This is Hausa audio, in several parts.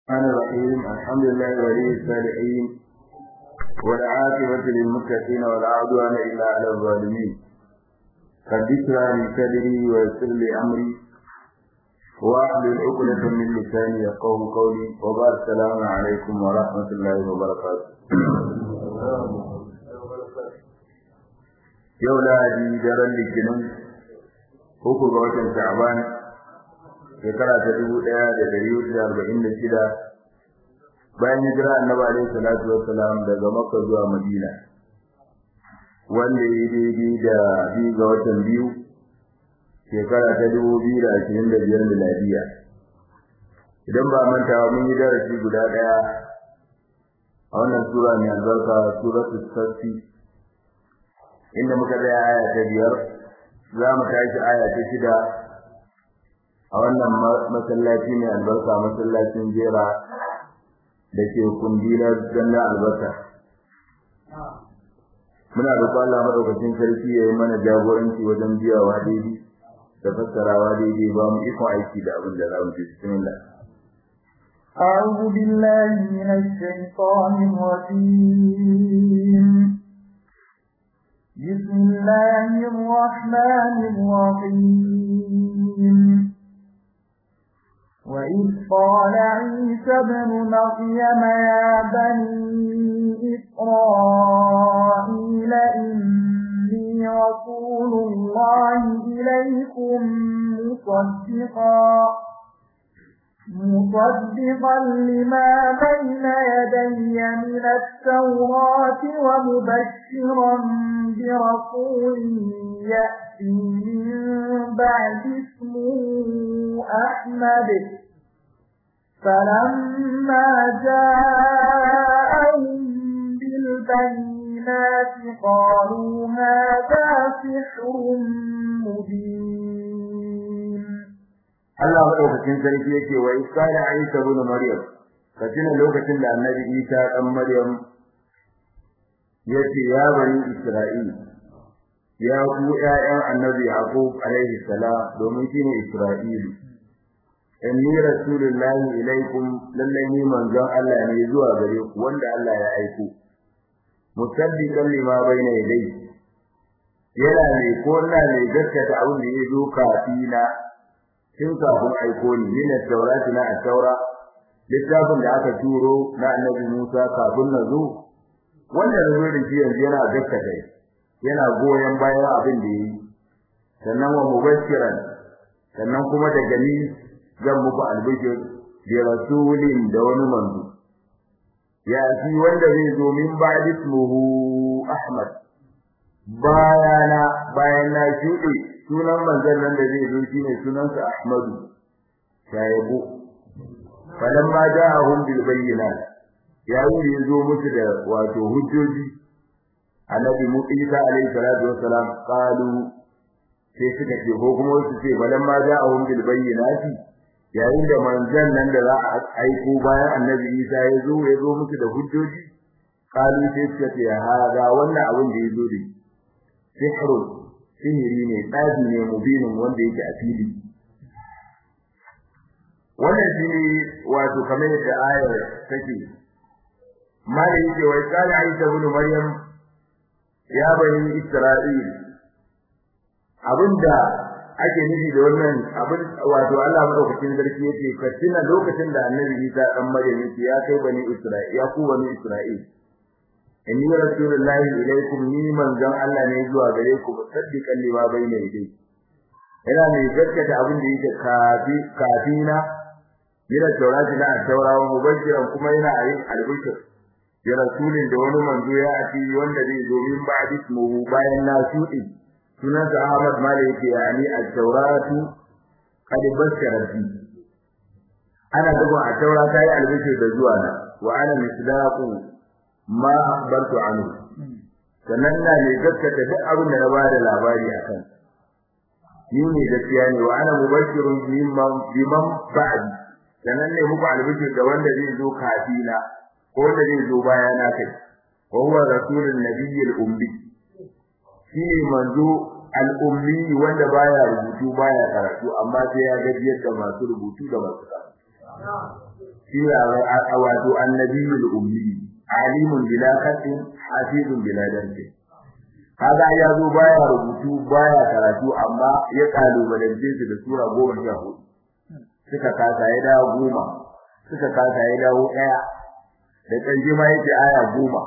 الرحمن الرحيم الحمد لله ولي الصالحين والعاقبة للمتقين ولا عدوان إلا على الظالمين قد اشرح لي صدري ويسر لي أمري واحلل عقدة من لساني يفقه قولي وبارك السلام عليكم ورحمة الله وبركاته yau lahadi daren litinin uku ga watan sha'ban shekara ta dubu ɗaya da dari hudu da arba'in da shida bayan hijira annabi alaihi salatu wassalam daga makka zuwa madina wanda ya daidai da biyu ga watan biyu shekara ta dubu biyu da ashirin da biyar miladiya idan ba mantawa mun yi darasi guda ɗaya a wannan sura mai albarka suratul safi inda muka tsaya aya ta biyar za mu tashi aya ta shida a wannan masallaci mai albarka masallacin jera da ke kundilar zanna albarka muna roƙon Allah madaukakin sarki ya yi mana jagoranci wajen biyawa daidai da fassarawa daidai ba mu ikon aiki da abin da za mu ji bismillah أعوذ بالله من الشيطان الرجيم بسم الله الرحمن الرحيم وإذ قال عيسى ابن مريم يا بني إسرائيل إني رسول الله إليكم مصدقا مصدقا لما بين يدي من التوراة ومبشرا برسول يأتي من بعد اسمه أحمد فلما جاءهم بالبينات قالوا هذا سحر مبين Allah madaukakin sarki yake wa isala Isa ibn Maryam katina lokacin da Annabi Isa dan Maryam yace ya bani Isra'il ya ku ƴaƴan Annabi Yaqub alaihi salam domin shine Isra'il inni rasulullahi ilaikum lallai ni manzon Allah ne zuwa gare ku wanda Allah ya aiko musaddiqan lima bayna yadayhi yana ne ko ina ne gaskata abin da ya zo kafina tun kafin aiko ni min at-taurati na at-taura littafin da aka turo na annabi Musa kafin na zo wanda na zo da shi yanzu yana gaskata yana goyen bayan abin da yi sannan wa mubashiran sannan kuma da gani zan muku albishir bi rasulin da wani manzo ya fi wanda zai zo min ba'di ismuhu Ahmad bayana bayan na shuɗe sunan manzon nan da zai zo shine sunansa Ahmadu shaybu falamma ja'ahum bil bayyinat yayin da yazo musu da wato hujjoji annabi Musa alaihi salatu wassalam qalu sai suka ce ko kuma su ce falamma ja'ahum bil bayyinat yayin da manzon nan da za a aiko bayan annabi Isa ya zo ya zo musu da hujjoji qalu sai suka ce hada wannan abin da yazo da sihrun sihiri ne tsafi ne mubinin wanda yake a fili wannan shine wato kamar yadda ayar take mali yake wai kana Isa ibn Maryam ya bani Isra'il abinda ake nufi da wannan abin wato Allah madaukakin sarki yake ka tuna lokacin da Annabi Isa dan Maryam yake ya kai bani Isra'il ya ku bani Isra'il inni rasulullahi ilaikum ni manzon Allah ne zuwa gare ku musaddiqan lima bayna yadayhi ina ne gaskata abin da yake kafi kafina yana taurati na taurawa mubashiran kuma yana yin albishir ya rasulin da wani manzo ya ati wanda zai zo min ba'di mu bayan na shudi sunan sa Ahmad Malik yake yani at-tauratu qad bashara bi ana duba at-taura kai albishir da zuwa na wa ana misdaqu ma akhbartu anhu sannan na ne gaskata duk abin da na bada labari akan ni ne gaskiya ne wa ana mubashirun bimman bimman ba'di sannan ne muku albishir da wanda zai zo kafina ko wanda zai zo baya na kai wa huwa rasulun nabiyil ummi shi ne manzo al-ummi wanda baya rubutu baya karatu amma sai ya gajiyar da masu rubutu da masu karatu shi wato annabiyul ummi alimun bila khatin hafizun bila darsi kaga ya zo baya rubutu baya karatu amma ya kalubalance su da sura goma sha hudu suka kasa ya dawo goma suka kasa ya dawo ɗaya da ƙarshe ma yake aya goma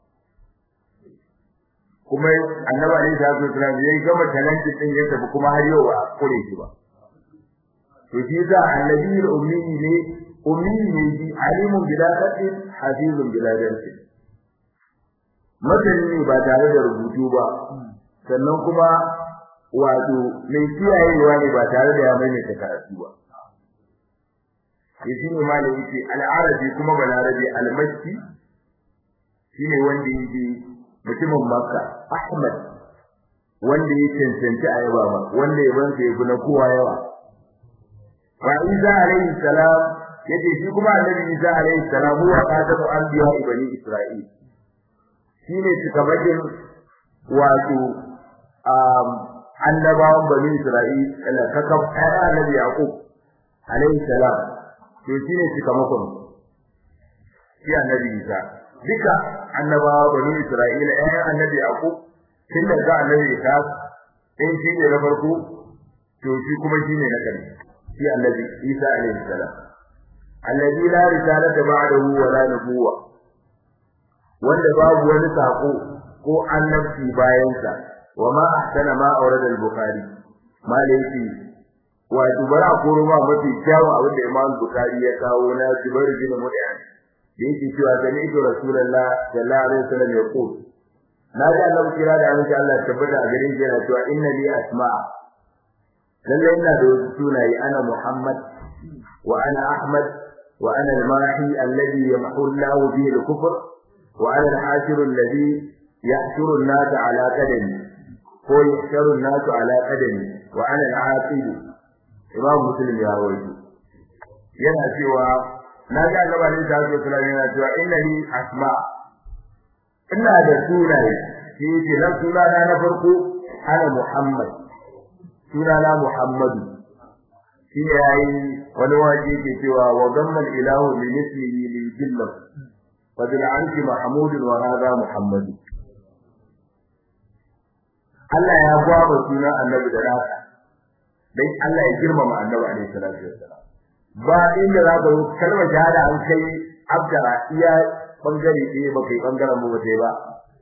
kuma annabi alaihi salatu wasallam ya gama talentin din ya tafi kuma har yau ba a kure shi ba to shi yasa annabi ummi ne ummi ne shi alimun bila qadin hafizun bila darsi masani ba tare da rubutu ba sannan kuma wato mai kiyayewa ne ba tare da ya maimaita karatu ba shi ne malai yake al-arabi kuma balarabi al-makki shine wanda yake mutumin makka ahmad wanda ya cancanci a yaba ba wanda ya bansa ya na kowa yawa wa isa alayhi salam yace shi kuma annabi isa alayhi salam huwa qadamu anbiya bani isra'il shine cikabakin wato um annabawan bani isra'il ala kakab ayya annabi yaqub alayhi salam to shine cikamakon shi annabi isa duka annabawa bani isra'ila ayyan annabi yaqub tun da ga annabi isa in shi ne na farko to shi kuma shi ne na ƙarshe shi annabi isa alayhi salam alladhi la risalata ba'dahu wa la nubuwa wanda babu wani sako ko annabci bayan sa wa ma ahsana ma awrada al-bukhari malaiki wa dubara ko ruwa mafi kyawun abin da imam bukhari ya kawo na jubair bin mut'im da yake cewa sami ito rasulullah sallallahu alaihi wasallam ya ko na ga annabi kira da annabi Allah tabbata a garin shi yana cewa inna li asma'a lalle ina da wasu sunaye ana muhammad wa ana ahmad wa ana al-mahi alladhi yamhu Allah bihi al-kufr wa ana al-hashir alladhi yahshuru an-nas ala qadami ko yahshuru an-nas ala qadami wa ana al-aqib imam muslim ya rawaito yana cewa na ga annabi alaihi salatu wasallam yana cewa inna li asma ina da sunaye shi ce nan sunana na farko ana muhammad sunana muhammadu shi ne yayi wani waje ke cewa wa gammal ilahu li mislihi li jilla wa bil anki mahmud wa hadha muhammad Allah ya gwaba sunan annabi da nasa dai Allah ya girmama annabi alaihi salatu wasallam ba inda za ka kalmar shahada an kai abdara iya bangare ɗaya ba kai bangaren mu ba sai ba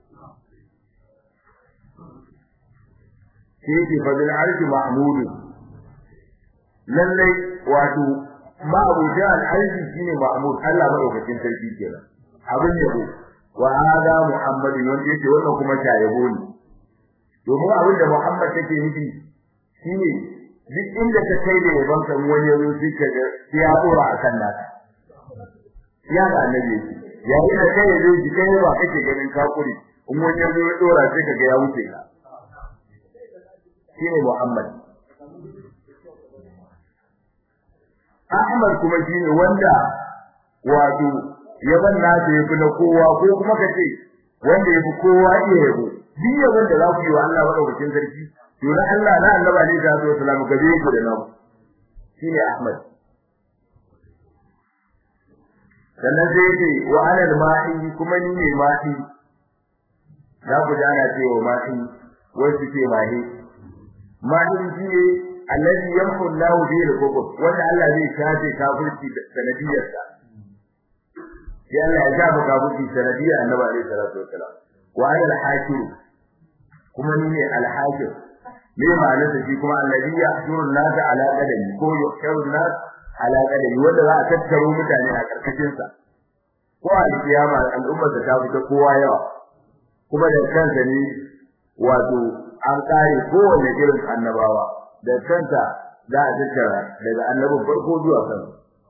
shi yake fadil arshi mahmudu lallai wato ma abuja al-arshi shine mahmud Allah madaukakin sarki kenan abin yabo wa hada muhammadin wanda yake wannan kuma shayabo ne domin abin da muhammad take nufi shine duk inda ta kai da yaban kan wani yazo sai ka ga ya dora akan naka ya ga annabi yayin da kai yazo ji kai ba kake ganin kakuri in wani yazo ya dora sai ka ga ya wuce ka shine Muhammad Ahmad kuma shine wanda wato yaban nasa yafi na kowa ko kuma kace wanda yafi kowa iya yabo duk yaban da za ku yi wa Allah madaukakin sarki to na Allah na Annabi Ali da Allahu salamu gabe ku da namu shine Ahmad sannan sai yake wa ana al-ma'i kuma ni ne ma'i za ku ji ana cewa ma'i wasu ce ma'i ma'i shi ne alladhi yamhu Allahu bihi al-kufr wanda Allah zai shafe kafirci da sanadiyarsa sai Allah ya shafe kafirci sanadiyar Annabi Ali sallallahu alaihi wasallam wa ana al-hakim kuma ni ne al-hakim me ma'anarsa shi kuma alladhi yahshuru an-nas ala qadami ko yuhsharu an-nas ala qadami wanda za a tattaro mutane a karkashin sa ko a kiyama al'ummar da ta fita kowa yawa kuma da kansa ne wato an kare kowanne irin annabawa da kanta za a tattara daga annabin farko zuwa kan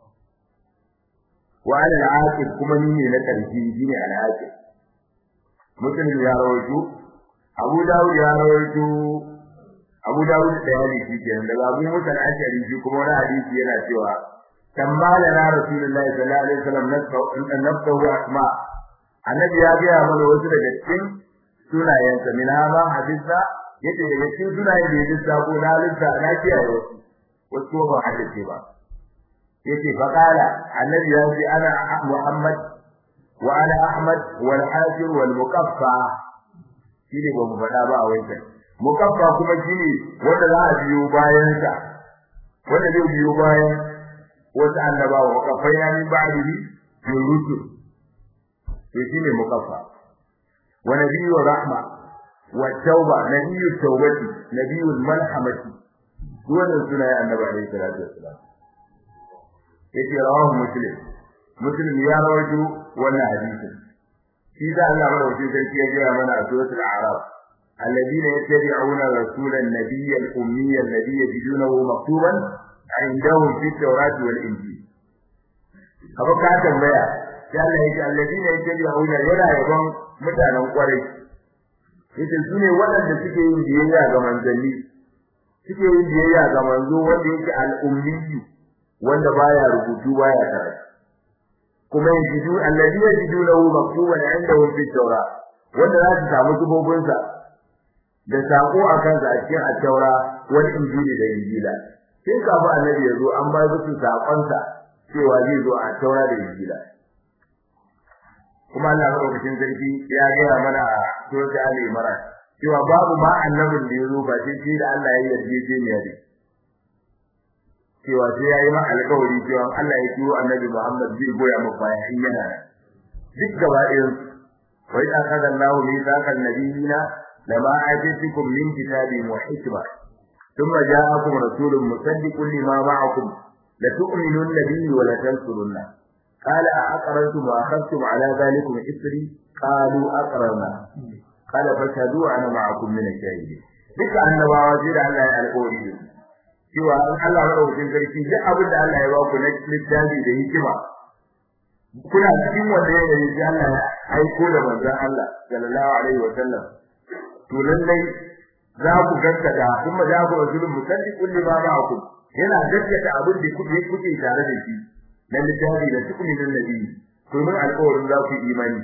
wa ala al-aqib kuma ni ne na karshe shine al-aqib mutum ya rawaito Abu Dawud ya rawaito Abu Dawud da ya yi kenan daga Abu Musa al-Ashari shi kuma wani hadisi yana cewa tambala na Rasulullahi sallallahu alaihi wasallam nafsa wa asma annabi ya ga mana wasu daga cikin sunayensa min hama hadisa yace daga cikin sunayen da yake sako na lissa na kiyaye wasu wasu ba hadisi ba yace fa qala annabi ya ce ana muhammad wa ana ahmad wal hashir wal muqaffa shine ba mu faɗa ba a wancan muqaffa kuma shine wanda za a biyo bayan sa wanda zai biyo bayan wasu annabawa muqaffai na min ba'dihi min rusul to shine muqaffa wa nabiyyu rahma wa tauba nabiyyu tawbati nabiyyu malhamati wannan sunaye annabi alaihi salatu wassalam yace rawahu muslim muslim ya rawaito wannan hadisin shi da Allah madaukakin sarki ya gaya mana a suratul a'raf alladhina yattabi'una rasulan nabiyyal ummiyya alladhi yajidunahu maktuban 'indahum fit tawrati wal injil haka ka tambaya sai Allah yake alladhina yattabi'una yana yaban mutanen kwarai yace sune waɗanda suke yin biyayya ga manzanni suke yin biyayya ga manzo wanda yake al-ummiyyu wanda baya rubutu baya karatu kuma yajidu alladhi yajidu lahu maktuban 'indahu fi tawra wanda za su samu subobin sa da sako akan sa a cikin at-taura wal injili da injila sai kafin annabi ya zo an ba su sakon sa cewa zai zo a taura da injila kuma Allah madaukakin sarki ya gaya mana a suratul Ali Imran cewa babu ma annabin da ya zo ba sai da Allah ya yarda ne da cewa sai yayi ma alƙawari cewa Allah ya turo Annabi Muhammad zai goya maka baya in yana duk gaba ɗayan wa idza akhadha Allahu mithaqan nabiyina lama atitukum min kitabin wa hikma thumma ja'akum rasulun musaddiqun lima ma'akum la tu'minun nabiyyi wa la tansurunna qala a aqrantum wa akhadtum ala dhalikum isri qalu aqrarna qala fashhadu ana ma'akum min ash-shahidin duka annabawa sai da Allah ya alƙawari da su cewa Allah madaukakin sarki duk abin da Allah ya ba ku na littafi da hikima kuna cikin wanda ya yi sai Allah ya aiko da manzon Allah sallallahu alaihi wa sallam to lallai za ku gaskata kuma za ku rasulun musaddiqun lima ma'akum yana gaskata abin da kuke kuke tare da shi na littafi da tukuni nan nabi domin alƙawarin za ku imani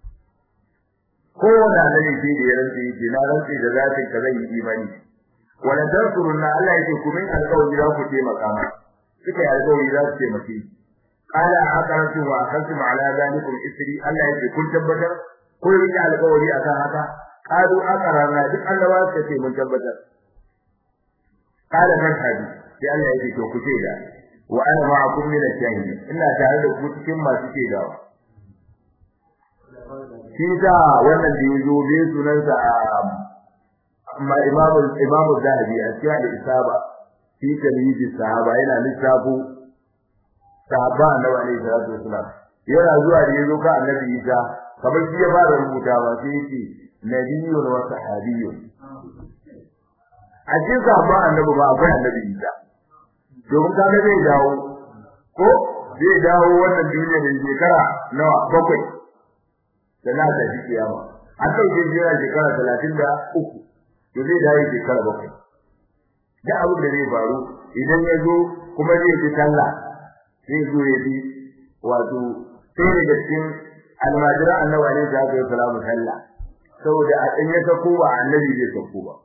kowane annabi sai da ya rantsa yake na rantsa da zatin ka zan yi imani wala tansurunna Allah yake ku min alƙawari za ku taimaka ma suka yi alƙawari za su taimake qala aqaratu wa akhadtum ala zalikum isri Allah yake kun tabbatar kun rike alƙawari akan haka qalu aqarna duk annabawa suka ce mun tabbatar qala fashhadu sai Allah yake to ku shaida wa ana ma'akum min ash-shahidin ina tare da ku cikin masu shaidawa shi da wannan da yazo bai sunansa amma imamu imamu zahabi a cikin al-isaba fi tamyiz sahaba yana lissafu sahaba annabi alaihi salatu wasalam yana zuwa da yazo ka annabi Isa kamar shi ya fara rubuta ba sai yake nabiyyun wa sahabiyyun a cikin sahaba annabi ba akwai annabi Isa domin kaga zai dawo ko zai dawo wannan duniya da shekara nawa bakwai sana da kiyama an dauke jira shekara talatin da uku to zai dawo shekara bakwai da abin da zai faru idan ya zo kuma zai fi sallah zai zo ya bi wato sai daga cikin almajira annabi alaihi salatu wasalam sallah saboda a dan ya sako ba annabi zai sako ba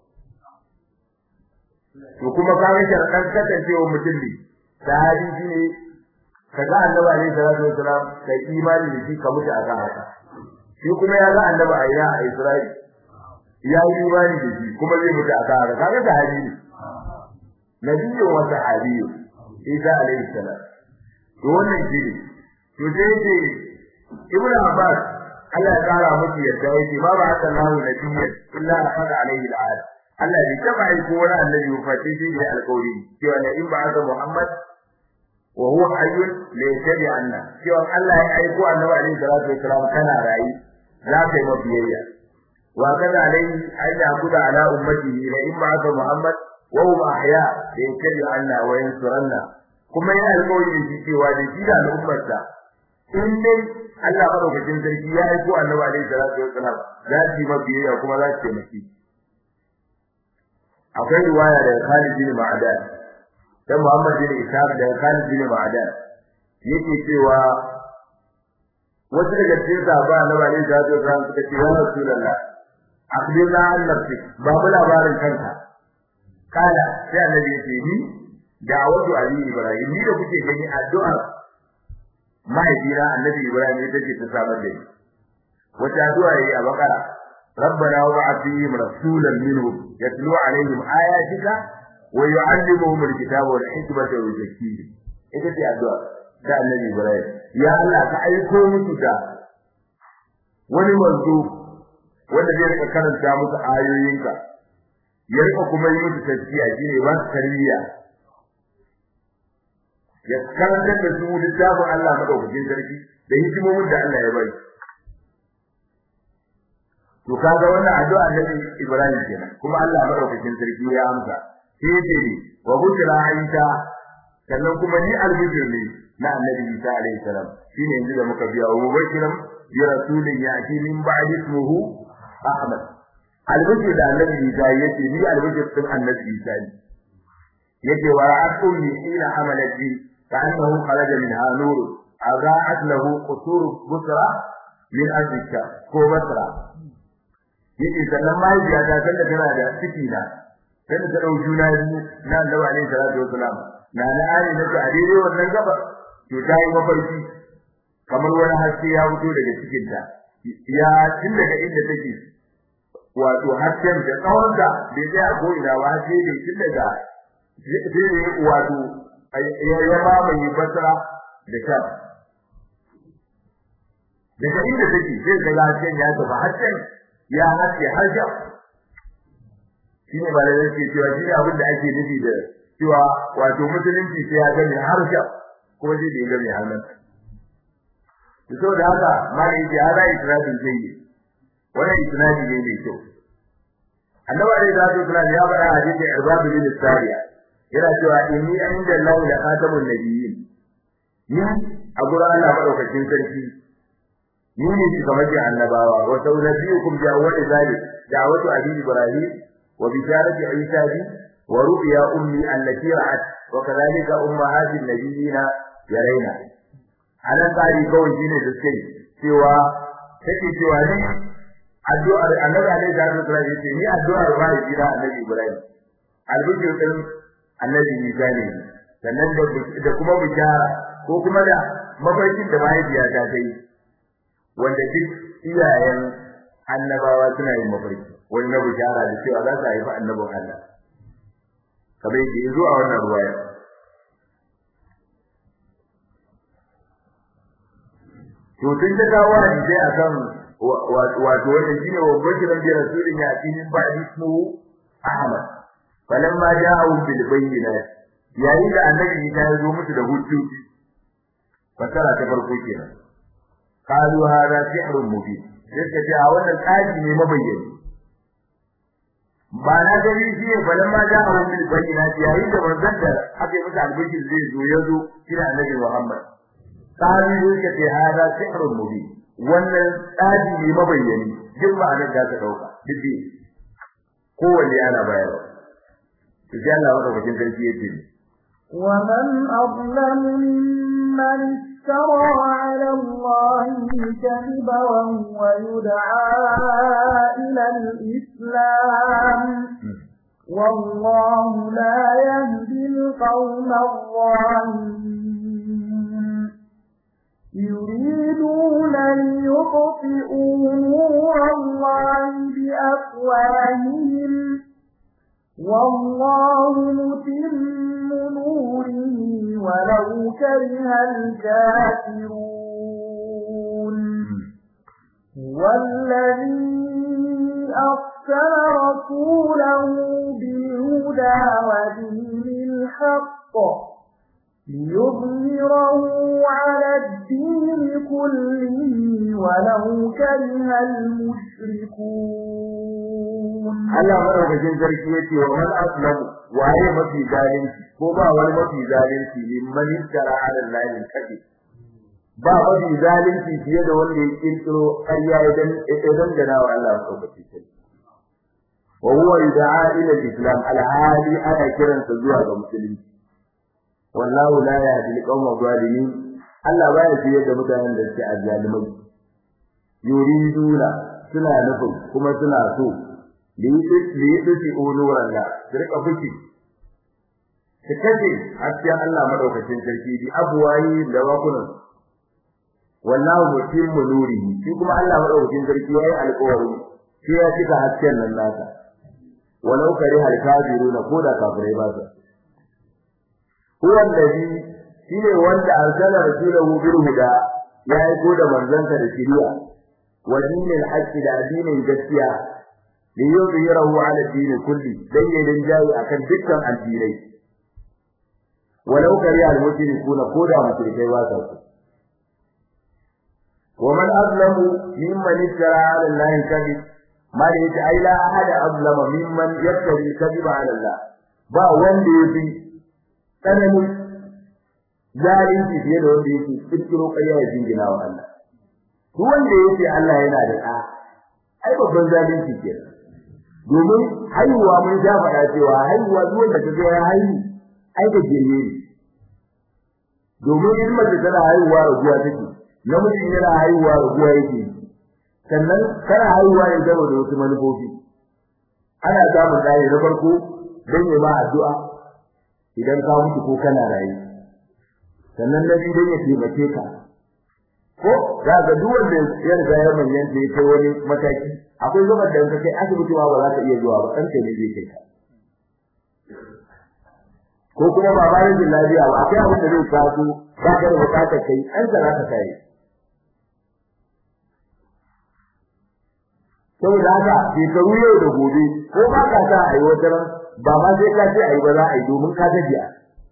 to kuma ka ga sharɗan kasancewa mutum ne sahabi shi ne kaga annabi alaihi salatu wasalam kai imani da shi ka mutu akan haka shi kuma ya ga annabi a ina a Isra'il ya yi imani da shi kuma zai mutu akan haka kaga sahabi ne nabiyyu wa sahabiyyu Isa alaihi salam to wannan shi ne to sai ce Ibn Abbas Allah ya kara musu yadda yake ba ba haka lahu nabiyyan illa akhadha alaihi al'ad Allah bai taba yi ko wani annabi ba face shi ne alƙawari cewa ne in ba haka Muhammad wa huwa hayyun la yatabi anna cewa Allah ya aiko annabi alaihi salatu wasalam kana rayi za ka yi mabiyayya wa kana alaihi aida kuda ala ummatihi la in ba haka Muhammad wa hum ahya la yatabi anna wa yansuranna kuma yana alƙawari da shi cewa da shi da al'ummarsa in dai Allah madaukakin sarki ya aiko annabi alaihi salatu wasalam za su yi mabiyayya kuma za su taimake akwai riwaya daga Khalid bin Ma'adan dan Muhammad bin Ishaq daga Khalid bin Ma'adan yake cewa wasu daga cikin sahaba na bani da su ran suka ce ya Rasulullah akhbirna an nafsi babu labarin kanka kala sai annabi ya ce ni da'awatu ali ibrahim ni da kuke gani addu'ar mahaifina annabi ibrahim ita ce ta samar da ni wata addu'a yayi a bakara ربنا وابعث فيهم رسولا منهم يتلو عليهم آياتك ويعلمهم الكتاب والحكمة ويزكيهم ita ce addu'a da annabi ibrahim ya Allah ka aiko musu da wani manzo wanda zai rika karanta musu ayoyinka ya rika kuma yi musu tafsiri shine ba tarbiyya ya karanta da su littafin Allah madaukakin sarki da hikimomin da Allah ya bari to kaga wannan addu'a Annabi Ibrahim kenan kuma Allah madaukakin sarki ya amsa sai ce ne wa bukira Isa sannan kuma ni albishir ne na Annabi Isa alaihi salam shine yanzu da muka biya wa mubashiran bi rasulin ya'ti min ba'di ismuhu Ahmad albishir da Annabi Isa yace ni albishir din Annabi Isa ne yake wa ra'atu ni ila amalati كأنه خرج منها نور أضاءت له قصور بصرى من أزكى كو بصرى yake sannan mahaifiya ta san da tana da ciki na sai ta dau juna biyu na Annabi alaihi salatu wasalam na na ali na ta daidai wannan gaba to ta yi mafarki kamar wani haske ya fito daga cikin ta ya tun daga inda take wato hasken da tsawon da bai tsaya ko ina ba sai dai tun daga sai wato ya mamaye basra da sham daga inda take sai ga lafiyar ya tafi hasken ya haske har sham shi ne malamai ke cewa shi ne abin da ake nufi da cewa wato musulunci sai ya gani har sham kuma sai da ya gani har nan to saboda haka malai yake hada isnadin jayi wannan isnadi ne mai kyau annabi alaihi salatu wasallam ya faɗa a hadisin irbad bin sariya yana cewa inni inda Allah la khatamun nabiyyin ni a gurin Allah madaukakin sarki ni ne shi kamar ji annabawa wa saunabiyukum bi awwal zalik da'watu abi ibrahim wa bisharati isa bi wa ru'ya ummi allati ra'at wa kadhalika ummahatin nabiyina yaraina anan tsari kawai shine da suke cewa take cewa ni addu'ar annabi alaihi salatu wasallam yace ni addu'ar bai gida annabi ibrahim albishir din annabi Isa ne sannan da kuma bishara ko kuma da mafarkin da mahaifiya ta kai wanda duk iyayen annabawa suna yin mafarki wani na bishara da cewa za su haifi annabin Allah kamar yadda ya zo a wannan ruwaya to tun da kawo hadisai akan wato wannan shine wa bashiran bi rasulin ya min ba'di ismuhu Ahmad falamma ja'u bil bayyinat yayin da annabi ya zo musu da hujjoji fasara ta farko kenan qalu hada sihrun mubin sai ka ce a wannan tsari ne mabayyani ba na gari shi ne falamma ja'u bil bayyinat yayin da manzon da aka yi musu albishir zai zo ya zo shi da annabi Muhammad qalu ka ce hada sihrun mubin wannan tsari ne mabayyani duk ma'anar da ka dauka duk kowanne ana bayarwa sai Allah madaukakin sarki yake ومن أظلم ممن افترى على الله الكذب وهو يدعى إلى الإسلام والله لا يهدي القوم الظالمين يريدون ليطفئوا نور الله بأفواههم والله متم نوره ولو كره الكافرون والذي أرسل رسوله بالهدى ودين الحق ليظهره على الدين كله ولو كره المشركون Allah madaukakin sarki yace wa man aslam waye mafi zalunci ko ba wani mafi zalunci liman yara ala Allah kadi ba mafi zalunci fiye da wanda ya kirkiro ƙarya idan idan gana wa Allah madaukakin sarki wa huwa yud'a ila al-islam al-hali ana kiransa zuwa ga musulunci wallahu la yahdi al-qawma zalimin Allah baya fiye da mutanen da suke azzalimai yuriduna suna nufin kuma suna so li yi duki nuran da su rika fuki su kace hasken Allah madaukakin sarki bi abwayi da wakunan wallahu mutimmu nurihi shi kuma Allah madaukakin sarki yayi alƙawari sai ya cika hasken nan nasa walau kare hal kafiruna ko da kafirai ba su huwa allazi shine wanda arsala rasulahu bil huda ya aiko da manzansa da shiriya wa dinil haqqi da addinin gaskiya li yuzhirahu ala din kulli dan yayin jayi akan dukkan addinai walau kare al mushrikuna ko da mushrikai ba su ومن أظلم ممن افترى على الله كذب ما ليس أي لا أحد أظلم ممن يفتري الكذب على الله با wanda yafi tsananin zalunci fiye da wanda yake kirkiro ƙarya ya jingina wa Allah duk wanda yake Allah yana da ɗa ai babban zalunci ke domin haihuwa mun ja faɗa cewa haihuwa duk wanda ka ga ya haihu ai da gene ne domin in mace tana haihuwa raguwa take namiji yana haihuwa raguwa yake sannan kana haihuwa ne gaba da wasu manufofi ana samun ɗaya na farko don yi ma addu'a idan ka mutu ko kana rayu sannan na biyu don ya taimake ka ko za ga duk wanda ya riga ya manyanta ya kai wani mataki akwai zubar da ka kai asibiti ma ba za ka iya zuwa ba ɗan ne zai kai ka ko kuma ba ba yin lafiya ba akwai abin da zai taso ba ka da bukatar kai an za ka kai saboda haka shekaru yau da gobe ko ba ka sa a yi wata ran ba ma sai ka ce a yi ba za a yi domin ka gajiya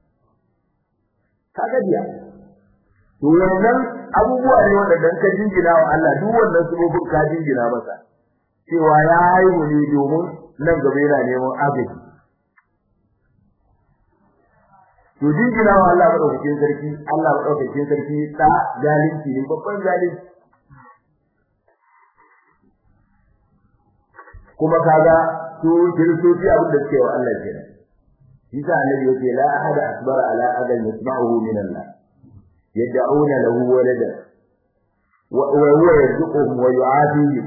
ka gajiya to wannan abubuwa ne wanda ka jingina wa Allah duk wannan sabobin ka jingina masa cewa ya haihu ne domin nan gaba yana neman agaji to jingina wa Allah madaukakin sarki Allah madaukakin sarki da zalunci ne babban zalunci kuma kaga su kiristoci abin da suke wa Allah kenan Isa annabi yake la ahada asbar ala adan yasma'uhu min Allah yad'una lahu walada wa huwa yarzuquhum wa yu'afihim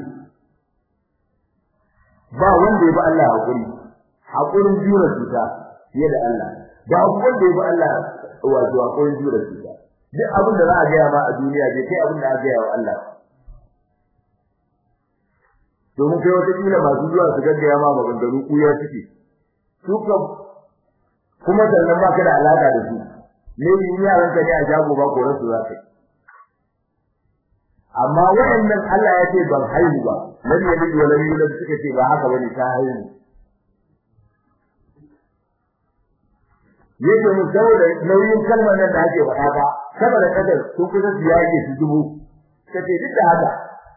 ba wanda ya ba Allah hakuri hakurin jura cuta fiye da Allah ba wanda ya ba Allah wato hakurin jura cuta duk abin da za a gaya ma a duniya bai kai abin da aka gaya wa Allah domin kai wata kila masu zuwa su gaggaya ma maganganu kuya suke su kam kuma sannan ba ka da alaka da su ne yin yaran ka ne a jago ba ko rasu za ka amma waɗannan Allah ya ce ban haihu ba lam yalid wa lam yulad suka ce ba haka bane ta haihu yake mu saboda nauyin kalmar nan da ake faɗa ba saboda kadar sun kusa su yake su dubu kace duk da haka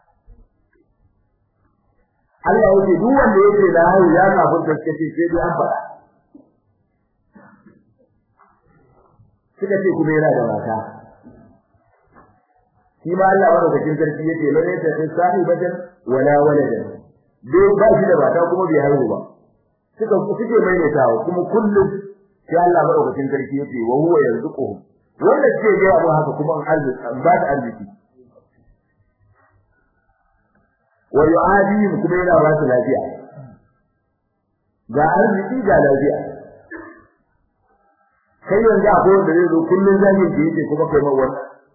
Allah yake duk wanda yake da haihu ya kafin da kace sai dai an faɗa suka ce kuma yana da mata shi ma Allah madaukakin sarki yake lalle ta sai sahibatan wala waladan dai ba shi da mata kuma bai haihu ba suka suke maimaitawa kuma kullum sai Allah madaukakin sarki yake wa huwa yarzuquhum wanda suke ga abu haka kuma an arziki an ba da arziki wa yu'adihim kuma yana ba su lafiya ga arziki ga lafiya kai yanzu akwai wanda zai zo kullun zagin ki yake kuma kai mawa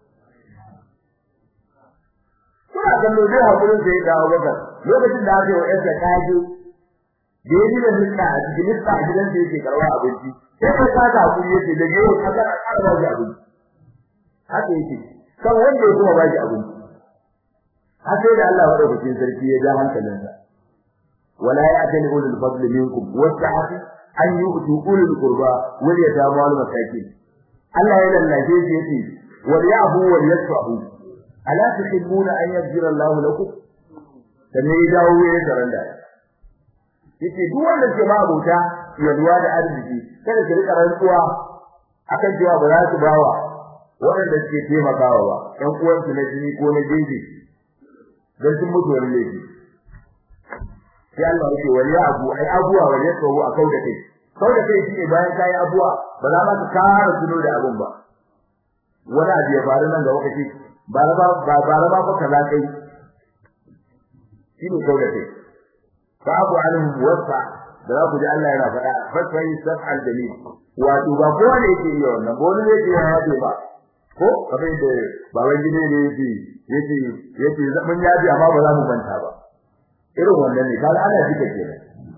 kuna kallo dai hakurin sai da Abubakar lokacin da aka yi wa yarsa kaje da yaji da lissa a cikin lissa a gidan da yake karwa abinci sai ka saka hakuri yake da yau ka ga ƙara ba shi abinci haka yake kan wanda ya kuma ba shi abinci har sai da Allah madaukakin sarki ya ja hankalinsa wala ya'tani ulul fadli minkum wasa'ati an yu'tu ulul qurba wal yatama wal masakin Allah ya lallace shi yace wal ya'fu wal yasfahu ala tuhibbuna an yaghfira Allahu lakum sannan ya dawo ya karanta yace duk wanda ke ma abota yalwa da arziki kada ki rika rantsuwa akan cewa ba za su bawa waɗanda suke taimakawa ba ƴan uwansu na jini ko na jeji dan sun mutu wani laifi sai Allah yake wali abu ai abuwa wali tsawo a kauda kai kauda kai shine bayan kai abuwa ba za ka kara tuno da abun ba wani abu ya faru nan ga wakati ba ba ba ba ba ba kaza kai shine kauda kai babu anhum wasa da za ku ji Allah yana faɗa fasfai saf'al jamil wato ba kowa ne yake yi wannan ba wani ne yake yaje ba ko kamar da baban gine ne yake yake yake mun yaji amma ba za mu manta ba irin wannan ne kaga ana jika kenan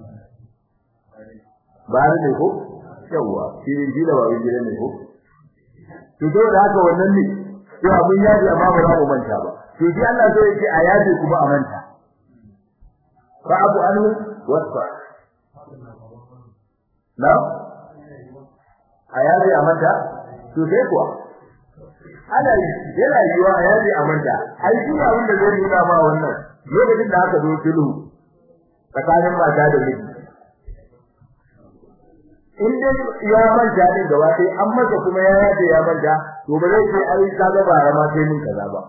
ba ne ko yawa shi ne gida baban gine ne ko to to da haka wannan ne to abun yaji amma ba za mu manta ba to shi Allah zai yake a yaji kuma a manta fa abu anhu wasfa na a yaji a manta to sai kuwa ana yana yiwa a yaji a manta ai shi abin da zai nuna ma wannan lokacin da aka zo sulhu tsakanin mata da miji in dai ya manta din gaba sai an masa kuma ya yaje ya manta to ba zai ce ai ka ga bara ma sai mun kaza ba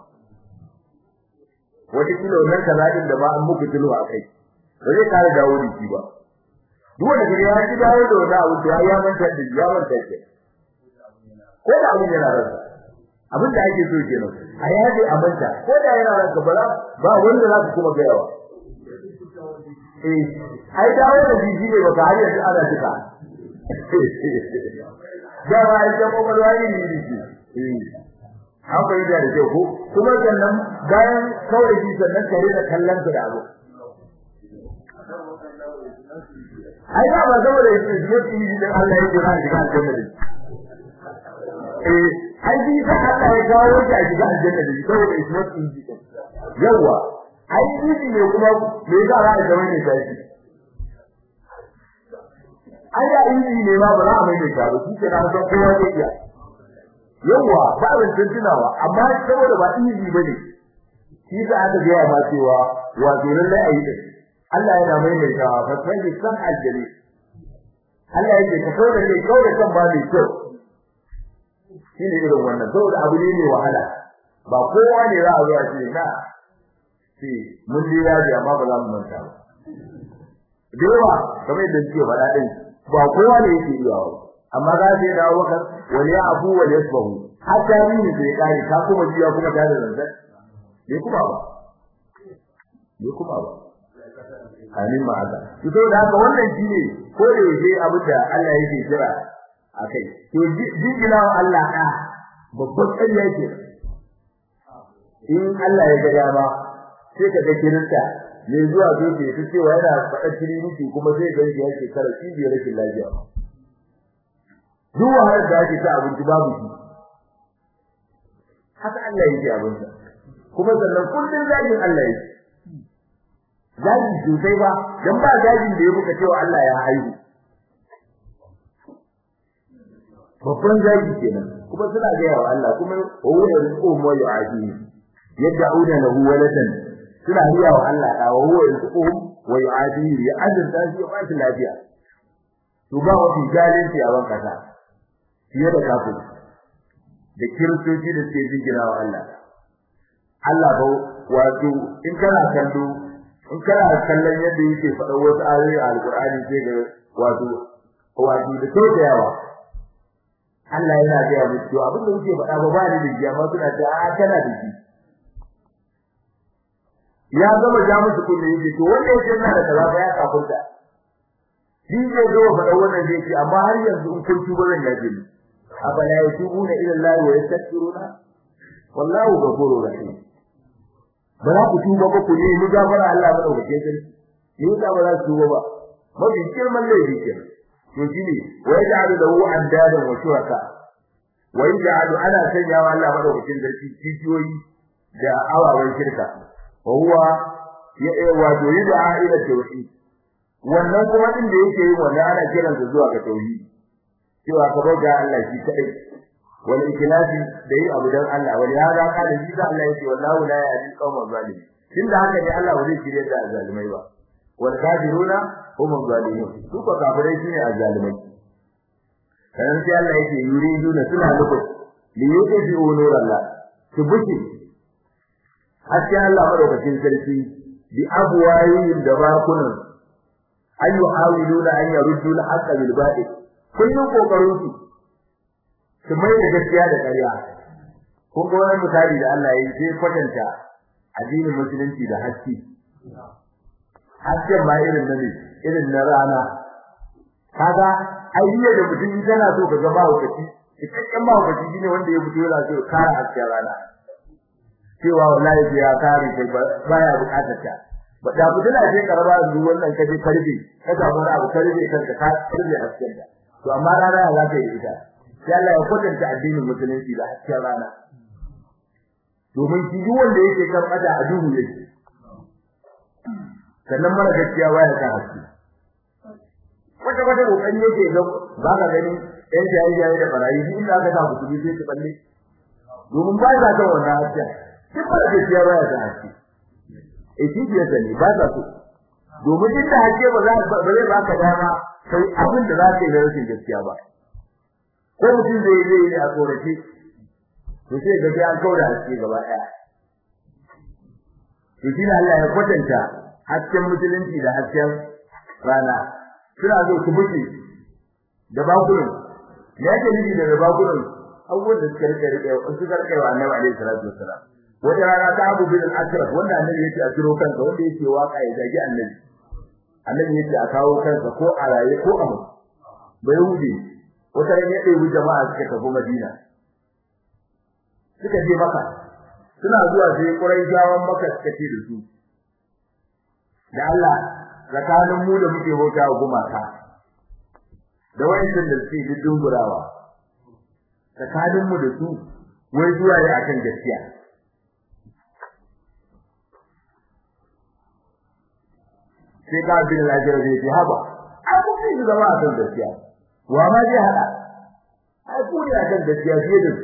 wata kilo nan kaza din da ba an muku sulhu a kai ba zai kare dawo da shi ba duk wanda ya ji dawo da wani abu da ya manta da ya manta ke ko da abin yana rasa abin da ake so kenan a yaje a manta ko da yana ranka ba ba wanda za ka kuma gayawa eh ai dawo da jiji ne baka har yanzu ana tuka da ba ai da kuma wani ne jiji eh an bai da da ko kuma sannan bayan kawai ji sannan kare da kallon da abu ai ba ba saboda yake yi da Allah yake ran shiga aljanna eh ai bi da Allah ya kawo shi a shiga aljanna da saboda is not easy yawa ai easy ne kuma me za a ga wani sai ai da easy ne ba ba za a mai da shi shi ke na san kowa ne iya yawa ba ban tuntunawa amma saboda ba easy bane shi da aka ga ma cewa wato lalle ayi da Allah yana mai da shawa fa sai san aljali Allah yake ka kawo da ne kawo da kan ba ne kyau shine irin wannan saboda abu ne mai wahala ba kowa ne za a zo a ce na ce mun ji yaji amma ba za mu manta ba dewa kamar yadda suke faɗa din ba kowa ne yake iya ba amma za su dawo kan wani ya abu wani ya sabu hatta ni ne sai kare ka kuma jiya kuma ta da zanzan ne kuma ba ne kuma ba amin ma haka to saboda haka wannan shine ko da yake abin da Allah yake kira akai to jingina wa Allah ka babban ƙarya yake in Allah ya ga dama sai ka ga kirista ne zuwa dole ya cewa yana faɗa trinity kuma sai ga shi yake kara cibiyar rashin lafiya duk wahalar da ake ta abinci babu shi haka Allah yake abinsa kuma sannan kullun zagin Allah yake zagi sosai ba dan ba zagin da ya buka cewa Allah ya haihu babban zagi kenan kuma suna ga yawa Allah kuma huwa yarzuqu wa yu'adi yad'una lahu waladan suna riya wa Allah da huwa yarzuqu wa yu'adi ya azurta shi ya bashi lafiya to ba wani galinci a banka ta fiye da kafin da kiristoci da suke jingina wa Allah Allah ba wato in kana kallo in kana kallon yadda yake faɗa wasu ayoyi a alkur'ani sai ga wato wato da tausayawa Allah yana ga mu cewa abin da yake faɗa ba ba ni da shi amma suna ta a kana da shi ya gama ja musu kunne yake to wanda yake yana da kaza ba ya kafurta shi zai zo faɗa wannan zai ce amma har yanzu in kun tuba zan yaje ni afala yatubuna ila Allah wa yastaghfiruna wallahu ghafurur rahim ba za ku tuba ba ku ne ni gafara Allah ba dauke sarki ni da ba za ku tuba ba mafi girman laifi kenan to shine wa yaj'alu lahu andadan wa shuraka wa yaj'alu ana sanya wa Allah madaukakin sarki cikiyoyi da awawan shirka wa huwa ya wa yud'a ila tauhid wannan kuma din da yake yi wannan ana kiransa zuwa ga tauhid cewa ka bauta Allah shi kadai wal ikhlasi da yi abu dan Allah wal hada kana shi da Allah yake wallahu la yahdi qawman zalimin tunda haka ne Allah ba zai shirye da zalimai ba wal kafiruna hum zalimun su ko kafirai shine azzalimai kan sai Allah yake yuriduna suna nufin li yuqi nurallah su buki hatta Allah madaukakin sarki bi abwayin da bakunan ayu hawiluna an yaruddu al-haqqa bil batil kullun kokarin su su mai da gaskiya da ƙarya ko ko wani misali da Allah ya yi sai kwatanta addinin musulunci da haske haske ma irin na ne irin na rana kaga ayyuka da mutum yana so ka ga ba hukaci cikakken ba hukaci shine wanda ya fito yana so ya kara hasken rana cewa wallahi sai ya kare kai baya bukatar ta ba da mutum na je karaba yanzu wannan kaje karbe ka samu wani abu karbe kanka ka karbe hasken ta to amma rana ya zaka yi ita sai Allah ya kwatanta addinin musulunci da hasken rana domin shi duk wanda yake kan bada a duhu yake sannan mara gaskiya waya ta haske wata wata kokari yake ga ba ka gani ɗan jayi da barayi duk inda aka sa mutum sai su balle domin ba za ta wannan haske duk mara gaskiya waya ta haske eh shi ke sani ba za su domin duk da haske ba za ba zai baka dama kai abin da za ka yi da rashin gaskiya ba ko mutum zai zai yi a tsorace to sai ga sai an kaura haske gaba ɗaya to shi Allah ya kwatanta hasken musulunci da hasken rana suna zo su buke da bakunan me yake nufi da bakunan abubuwan da suka rike rike suka rike wa annabi alaihi salatu wassalam wata rana ta abu bin al-ashraf wanda annabi yake a kiro kansa wanda yake waka ya zagi annabi annabi yake a kawo kansa ko a raye ko a mutu bai hude wata rana ya ɗebi jama'a suka tafi madina suka je maka suna zuwa sai quraishawan maka suka ce da su da Allah tsakanin mu da muke bauta wa gumaka da wayannan da suke dungurawa tsakanin mu da su wai zuwa ne akan gaskiya sai ka bin lafiyar da yake haba ai ku fi zama akan gaskiya wa ma zai hada ai ku ne akan gaskiya fiye da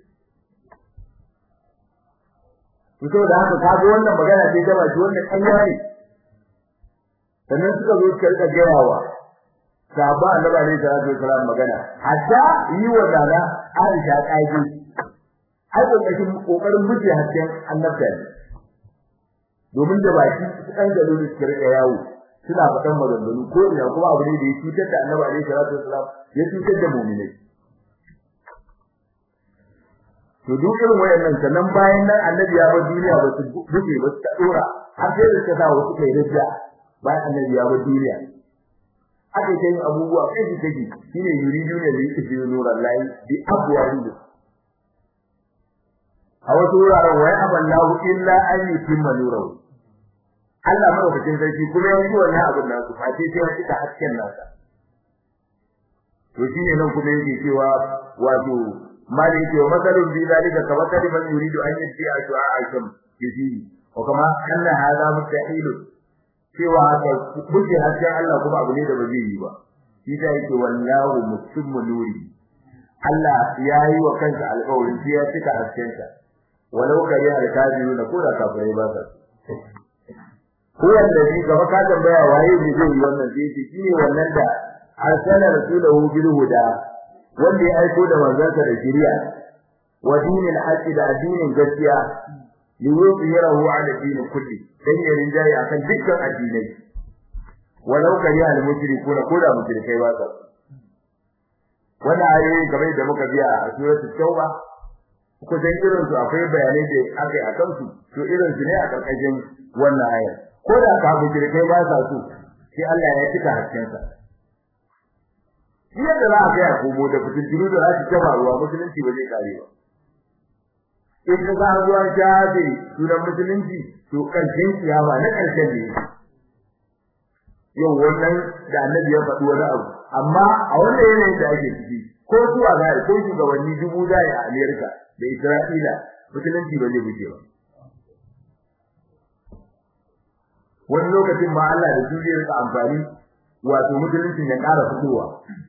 su to da haka kaga wannan magana ce ta baki wannan kanya ne sannan suka zo suka rika gayawa sahaba annabi alaihi salatu wasallam magana hatta yi wa dana Aisha kaiji ai kokarin kokarin muje hasken annabta ne domin da baki su kan galo ne suka rika yawo suna faɗan maganganu ko ina kuma abu ne da ya cutar da annabi alaihi salatu wasallam ya cutar da mu'minai to duk irin wayannan sannan bayan nan annabi ya bar duniya ba su buge ba su dora har sai da ta wasu kai rajja bayan annabi ya bar duniya aka yi abubuwa kai su take shine yuridu ne da yake cikin nuran lahi bi abwari a wasu wuraren wai aballahu illa an yutimma nurahu Allah madaukakin sarki kuma yanzu wannan abin nasu face sai ya cika hasken nasa to shine nan kuma yake cewa wato mali ce masalun bi zalika kama kaliman yuridu an yati ashwa asham yaji wa kama anna hada mustahil cewa haka buke hasken Allah kuma abu ne da ba zai yi ba shi da yake wallahu mutimmu nuri Allah ya yi wa kansa alƙawarin sai ya cika hasken sa walau kari alkafiruna ko da kafirai ba sa ko wanda shi gaba ka tambaya waye ne zai yi wannan sai shi ne wannan da arsala rasulahu bil huda wanda ya aiko da manzansa da shari'a wa dinil haqqi da addinin gaskiya li yuzhirahu ala din kulli dan ya rinjaye akan dukkan addinai walau kari al mushrikuna ko da mushrikai ba sa wannan ayoyi kamar da muka biya a suratul tauba ko dan irin su akwai bayanai da akai akan su to irin su ne a karkashin wannan ayar ko da ka mushrikai ba sa su sai Allah ya cika hakkinsa yadda za a kai komo da fitintunu da za su taba ruwa musulunci ba zai kare ba in ka ga ruwa shafe sunan musulunci to karshen kiyama na karshen ne yau wannan da annabi ya faɗi wani abu amma a wannan yanayin da ake ciki ko zuwa ga ko shugabanni dubu da a Amerika da Isra'ila musulunci ba zai buce ba wani lokacin ma Allah da su zai rika amfani wato musulunci ya ƙara fitowa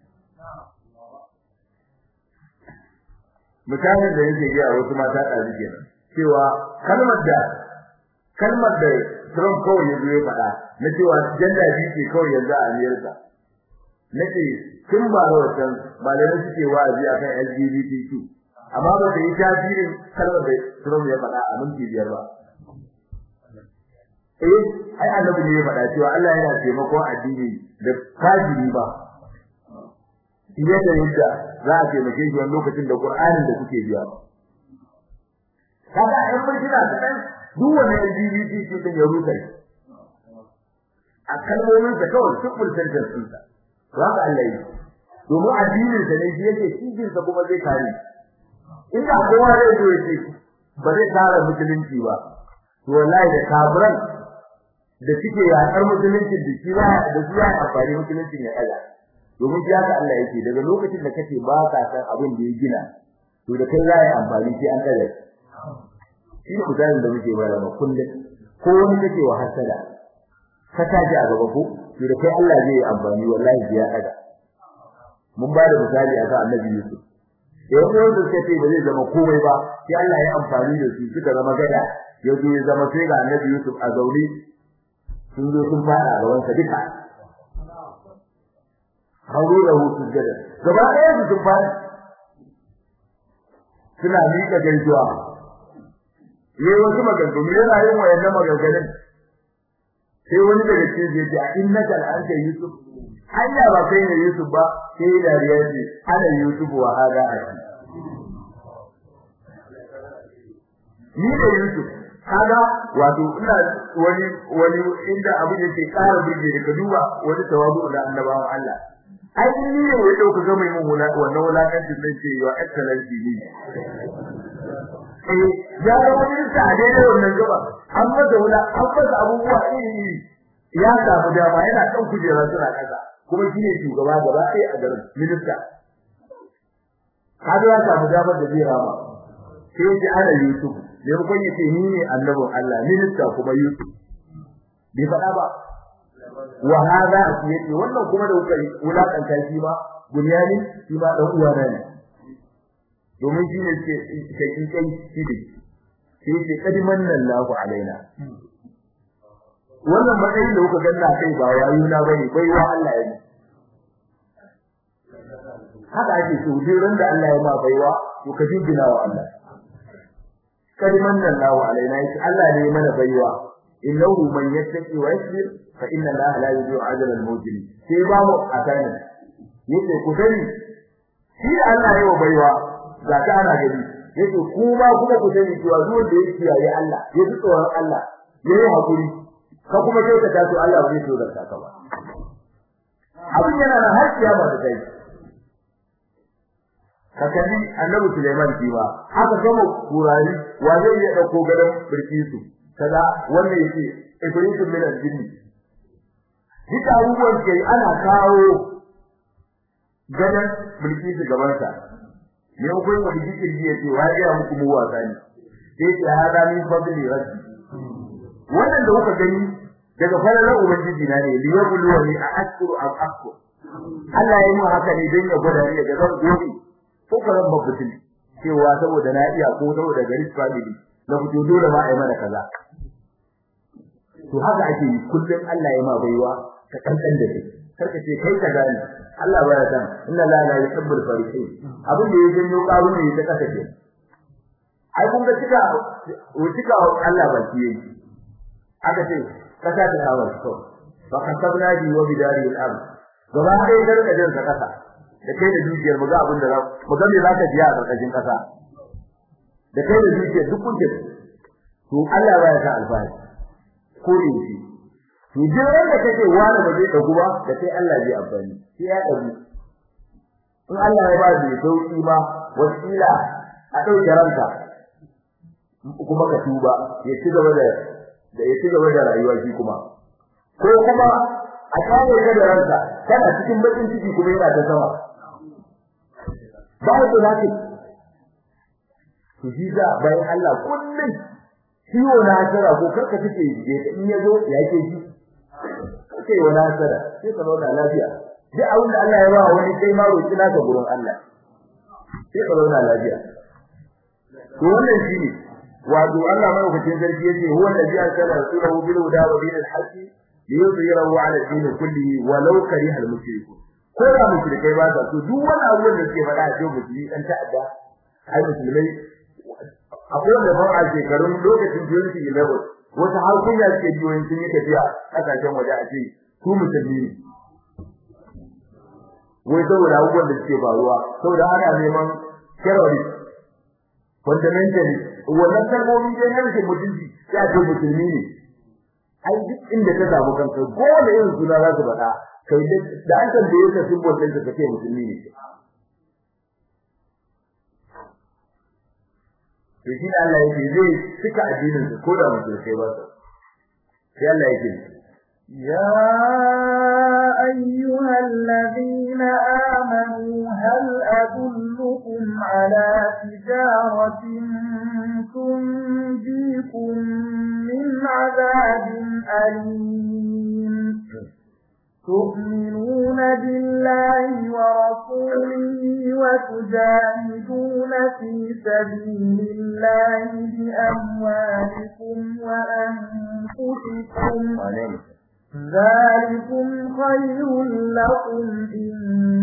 misalin da yake ga wasu mata ɗazi kenan cewa kalmar da kalmar da Trump kawai ya zo ya faɗa na cewa janda biyu ce kawai yanzu a Amerika nake tun ba da wancan malamai suke wa'azi akan LGBTQ amma ba ta yi tasirin kalmar da Trump ya faɗa a minti biyar ba eh ai annabi ne ya faɗa cewa Allah yana taimakon addini da kafiri ba fiye da yadda za a taimake shi wani lokacin da Qur'anin da kuke biya kaga ai mun jira kadan duk wani LGBT ce din ya rusa a kalmomin da kawai simple sentence din sa to haka Allah yi domin addinin sa ne shi yake cikin sa kuma zai kare inda kowa zai zo yake ba zai kare musulunci ba to wallahi da kafiran da suke yakar musulunci da shi ba da shi ya amfani musulunci ya kaza domin shi haka Allah yake daga lokacin da kace ba ka san abin da ya gina to da kai za ya amfani sai an kaza shi ne misalin da muke bayar da kullum ko wani kake wa hasada ka taji a gaba ko to da kai Allah zai yi amfani wallahi ya kaza mun ba da misali a kan Annabi Yusuf yau ko da kace ba zai zama komai ba sai Allah ya amfani da su suka zama gada ya zo ya zama sai ga Annabi Yusuf a zauri sun zo sun fara gaban sa duka hauru da hutu gada gaba ɗaya su sun fara suna miƙa gaisuwa yayi wasu maganganu yana yin wayannan maganganun sai wani daga cikin zai ce innaka anta yusuf hanya ba kai ne yusuf ba sai dariya ce ana yusuf wa hada aki ni da yusuf kaga wato ina wani wani inda abu da ke ƙara burge da ka duba wani tawazu da annabawan Allah ai ni ne ya dauka ga mai mun wannan wulakancin nan ce your excellency ni eh ya ga wani sa a daidai wannan gaba an masa wula an masa abubuwa iri ya samu dama yana kan kujera suna kasa kuma shine shugaba gaba ɗaya a garin minista kaga ya samu damar da zai rama sai ya ji ana Yusuf da kun yace ni ne annabin Allah minista kuma Yusuf bai faɗa ba wa hada yace wannan kuma da kuka wulakanta shi ma bunyani shi ma dan uwa ne domin shi ne ke kai kai shi ne sai ce kadiman Allahu alaina wannan matsayin da kuka ganna kai ba wayo na bane bai wa Allah ya haka ake so ran da Allah ya ma baiwa to ka jingina wa Allah kadiman Allahu alaina yace Allah ne ya mana baiwa innahu man yattaqi wa yasbir fa inna Allah la yudhi'u ajra al-mujrim sai ba mu atani yace ku sani shi Allah ya baiwa ga ta ana gani yace ku ma kuma ku sani cewa duk wanda ya kiyaye Allah ya ji tsoron Allah ya yi hakuri ka kuma kai ka taso Allah bai so da ka ba abin yana da har kiyama da kai ka kalli annabi Sulaiman shi ba haka gama kurari wa zai iya dauko gadan birkisu kaza wannan yake ibritu min al-jinni duka abubuwan ke ana kawo gadan bilkisu gaban sa ne ko yin wani jikin ya ce wa ya muku mu wasa ne sai ce hada min fadli rabbi wannan da kuka gani daga falalar ubangiji na ne liya bulwani a ashkuru am akfur Allah ya yi haka ne don ya gwada ni daga zan gobe ko karan babbutin cewa saboda na iya ko saboda gari family na fito dole ma ai mana kaza to haka ake yi kullum Allah ya ma baiwa ka kankan da kai karka ce kai ka gani Allah baya san inna la la yuhibbul farihin abin da yake janyo karu ne ta kasa ce ai kun ga cika cika Allah ba ki yi aka ce kasa ta hawa to fa kasabna bi wa bidari al-ard gaba ɗaya garka jin ka kasa da kai da dukiyar mu ga abin da mu ga me zaka ji a karkashin kasa da kai da dukiyar duk kun to Allah baya sa alfahari ko ne shi to jiran da kake wani ba zai dagu ba da kai Allah zai amfani sai ya dagu in Allah ya ba da sauki ma wasila a dauke ranka kuma ka tuba ya ci gaba da da ya ci gaba da rayuwa shi kuma ko kuma a kawo ka da ranka kana cikin bakin ciki kuma yana ta sama ba da zaki to shi za bayan Allah kullum ciwo na hasara ko karka take in ya zo ya ke shi kai wani hasara sai ka zauna lafiya duk abin da Allah ya ba wani kai ma roki naka gurin Allah sai ka zauna lafiya to wannan shine wato Allah mai hukuncin sarki yace huwa allazi arsala rasulahu bil huda wa dinil haqq liyudhhirahu ala din kullihi walau kariha al mushrikun ko da mushrikai ba sa to duk wani abu da suke faɗa a cikin musulmi dan ta'adda ai musulmai akwai wanda ba a shekarun lokacin 2011 wata har kunya suke biyoyin sun yi tafiya kasashen waje a ce su musulmi ne wai saboda abubuwan da suke faruwa saboda ana neman terrorist fundamentalist wannan kalmomi dai na rashin mutunci sai a ce musulmi ne ai duk inda ka samu kanka gole irin suna za su faɗa kai da an tambaye ka simbol ɗin ka kace musulmi ne to shi Allah yake zai cika addinin su ko da musulmai ba su sai Allah yake يا أيها الذين آمنوا هل أدلكم على تجارة تنجيكم من عذاب أليم تؤمنون بالله ورسوله وتجاهدون في سبيل الله بأموالكم وأنفسكم ذلكم خير لكم إن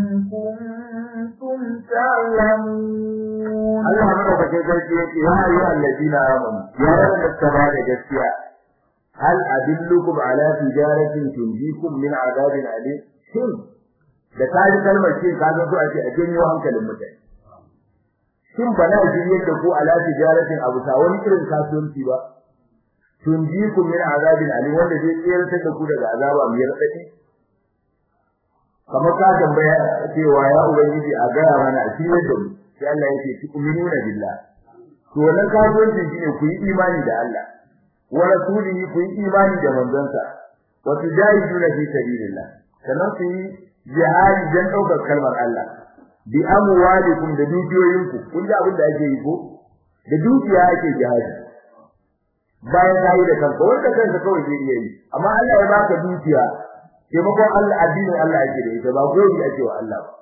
كنتم تعلمون الله أمرك كذلك يا أيها الذين آمنوا يا رب السماء جسيا هل أدلكم على تجارة تنجيكم من عذاب أليم شن da kaji kalmar shin ka zo a ce a janyo hankalin mutane shin ba na ji yadda ko ala tijaratin abu ta wani irin kasuwanci ba tunjikum min azabin alim wanda zai tsayar da ku daga azaba mai radadi kamar ka tambaya cewa ya ubangiji a gaya mana a cikin da mu sai Allah yake tu'minuna billah to wannan kasuwanci shine ku yi imani da Allah wa rasulihi ku yi imani da manzansa wa tujahiduna fi sabilillah sannan ku yi jihadi dan daukar kalmar Allah bi amwalikum da dukiyoyinku kun ji abin da ake yi ko da dukiya ake jihadi bayan kai da kanka wanda kanka kawai zai iya yi amma Allah ya baka dukiya taimakon Allah addinin Allah yake da ita ba goyi ake wa Allah ba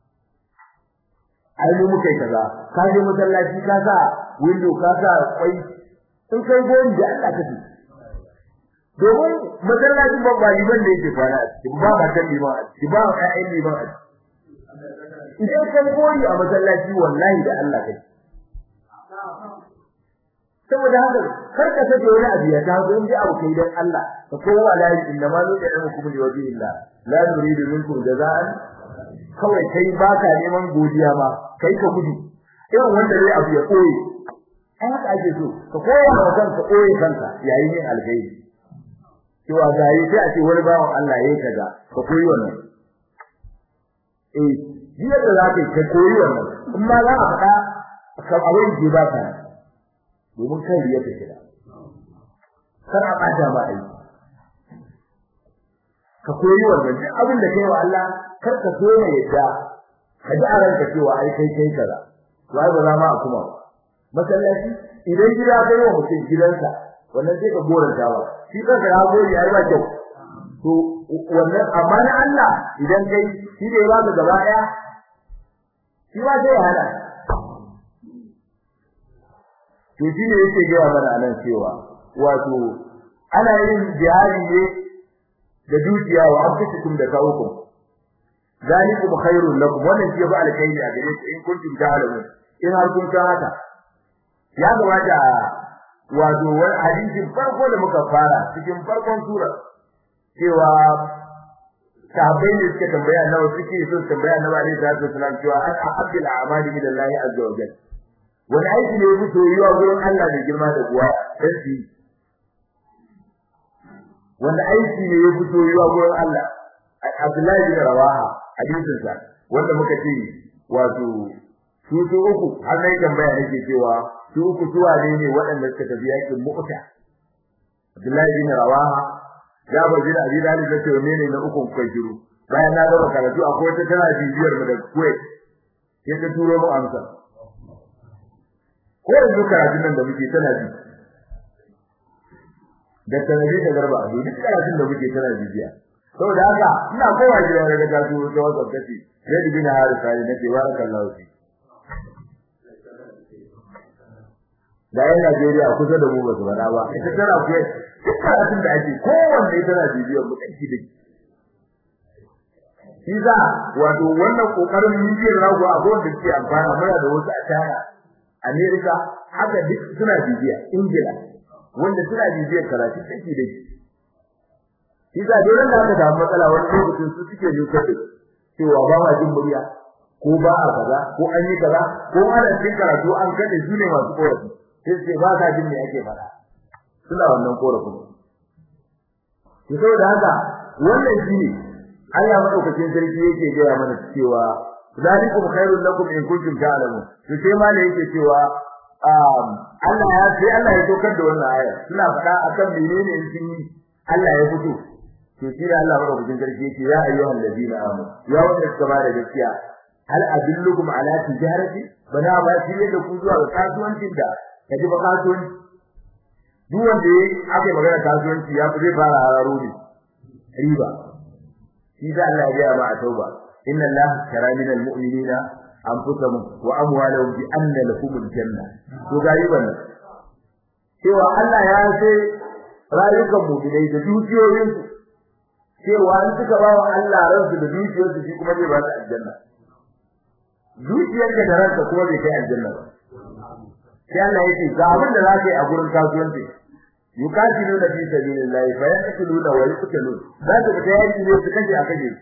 ai mu muke kaza ka je masallaci ka sa window ka sa kwai in kai goyi da Allah kake domin masallacin babba liban da yake fara ba ba ta liban a ciki ba ƴaƴan liban a ciki idan kai goyi a masallaci wallahi da Allah kai saboda haka kar ka sake wani abu ya ta zo inda abu kai dan Allah ka kowa la inna ma nu ya'lamu kum li wajhi Allah la nuridu minkum jaza'an kawai kai baka neman godiya ba kai ka gudu irin wanda zai abu ya koyi ai haka ake so ka koya wa kanka koyi kanka yayin yin alkhairi cewa zai sai a ce wani bawan Allah yayi kaza ka koyi wannan eh jiya da za ka koyi wannan kuma za a faɗa kan abin da ba ka domin kan riya ta shiga kar a bata ma ai ka koyi wannan duk abin da kai wa Allah kar ka so ne yadda ka ji a ranka cewa ai kai kai kaza wai ba za ma a kuma masallaci idan gida kai wa mutum gidansa wannan sai ka goranta ba shi kanka ya gori ai ba kyau to wannan amma na Allah idan kai shi ne ba ka gaba daya shi ba sai ya hada to shi ne yake gaya mana nan cewa wato ana yin jihadi ne da dukiya wa anfusikum da kawukum zalikum khairul lakum wannan shi ba alkhairi a gare ku in kuntum ta'lamun in har kun san haka ya gabata wato wani hadisin farko da muka fara cikin farkon sura cewa sahabbai ne suka tambaya nawa suke so tambaya nawa ne da su salam cewa an abdul a'mali min Allah azza wa jalla wani aiki ne yake soyuwa gurin Allah da girma da kuwa dan shi wanda aiki ne yake soyuwa gurin Allah Abdullahi bin Rawaha hadisin sa wanda muka ce wato su su uku har nayi tambaya nake cewa su uku su wane ne waɗanda suka tafi yakin Mu'ta Abdullahi bin Rawaha ya bar bin Abi Talib da cewa ne na uku kai shiru bayan na gaba karatu akwai wata tana bibiyar mu da Kuwait sai ta turo mu amsa ko yanzu karatun nan da muke tana bi da sanadi da garba a duk karatun da muke tana bibiya saboda haka ina kowa gida daga gasu da wasu kace sai da bin harisa ne nake barakallahu fi da yan Najeriya kusa da mu ba su bada ba ita tana ku duk karatun da ake kowanne tana bibiyar mu kanki da shi za wato wannan kokarin bibiyar rago a wanda suke amfana muna da wasu a tara Amerika haka duk suna bibiya Ingila wanda suna bibiyar karatu take da shi shi da dole da aka samu matsala wani lokacin su suke lokacin cewa ba ma jin murya ko ba a kaza ko an yi kaza ko ana cikin karatu an kade su ne masu korafi sai sai ba ka jin me ake fara suna wannan korafin to saboda haka wannan shine Allah madaukakin sarki yake gaya mana cewa zalikum khairul lakum in kuntum ta'lamun to sai ma ne yake cewa um Allah ya sai Allah ya tokar da wannan aya suna faɗa akan menene in sun yi Allah ya fito to shi da Allah madaukakin sarki yake ya ayyuhal ladina amanu ya wanda suka ba da gaskiya hal adullukum ala tijarati bana ba shi da ku zuwa ga kasuwancin da kaji ba kasuwanci duk wanda aka yi magana kasuwanci ya fi zai fara hararo ne riba shi da Allah ya ga ma a tauba inna Allah tara min almu'minina anfusahum wa amwalahum bi anna lahum aljanna to ga riban cewa Allah ya ce rayukan mu'minai da dukiyoyin su cewa in suka ba wa Allah ransu da dukiyoyinsu shi kuma zai ba su aljanna dukiyarka da ranka kuma bai kai aljanna ba sai Allah ya ce ga abin da za ka yi a gurin kasuwanci yukatiluna fi sabilillahi fa yaqtuluna wa yuqtalun za ka fita yaki ne su kaje a kaje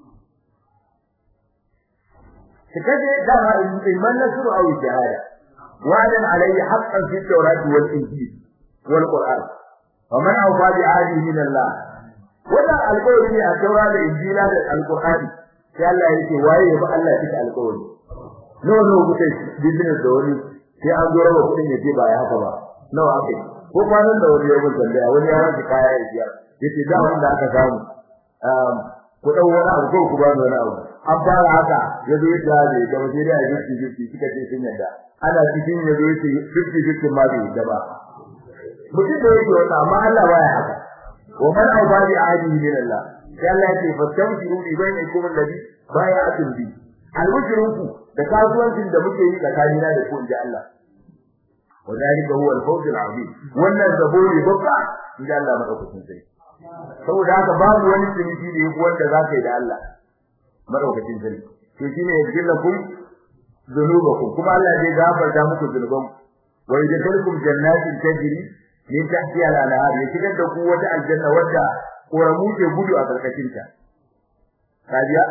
su kaje da ma imman nasru aw jihada wa'adan alayhi haqqan fi tawrati wal injil wal qur'an wa man awfa bi ahdihi min Allah wannan alƙawari ne a taura da injila da alqur'ani sai Allah ya ce waye ya bi Allah ya cika alƙawari no no kuke business da wani sai an zo rawa kudin ya ce ba ya haka ba nawa akai ko kwanan da wani yawon tambaya wani ya wanke kaya ya biya yace da wanda aka samu um ku dau wani abu ko ku ba ni wani abu an fara haka ya zo ya ne da waje da ya ji ji suka ce sun yadda ana cikin ya zo ya ce 50 50 ma bai da ba mutum da yake wannan amma Allah baya haka wa man awbadi ahadihi min Allah sai Allah ya ce fastamsiru bi bainakum alladhi bai'atum bi alwajruku da kasuwancin da muke yi tsakanina da ku inji Allah وذلك هو الفوز العظيم wannan zabori babba inda Allah madaukakin sai saboda haka babu wani ciniki da yake wanda zaka yi da Allah madaukakin sai to shine yajillakum dhunubakum kuma Allah zai gafarta muku zunuban wa yadkhulukum jannatin tajri min tahtiha al-anhar ya shigar da ku wata aljanna wadda koramu ke gudu a karkashin ta kajiya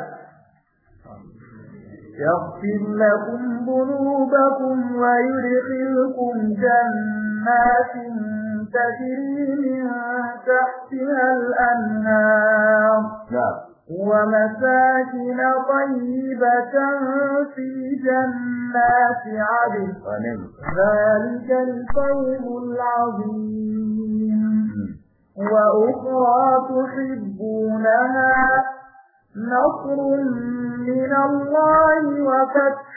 يغفر لكم ذنوبكم ويدخلكم جنات تجري من تحتها الأنهار نعم ومساكن طيبة في جنات عدن ذلك الفوز العظيم وأخرى تحبونها نصر من الله وفتح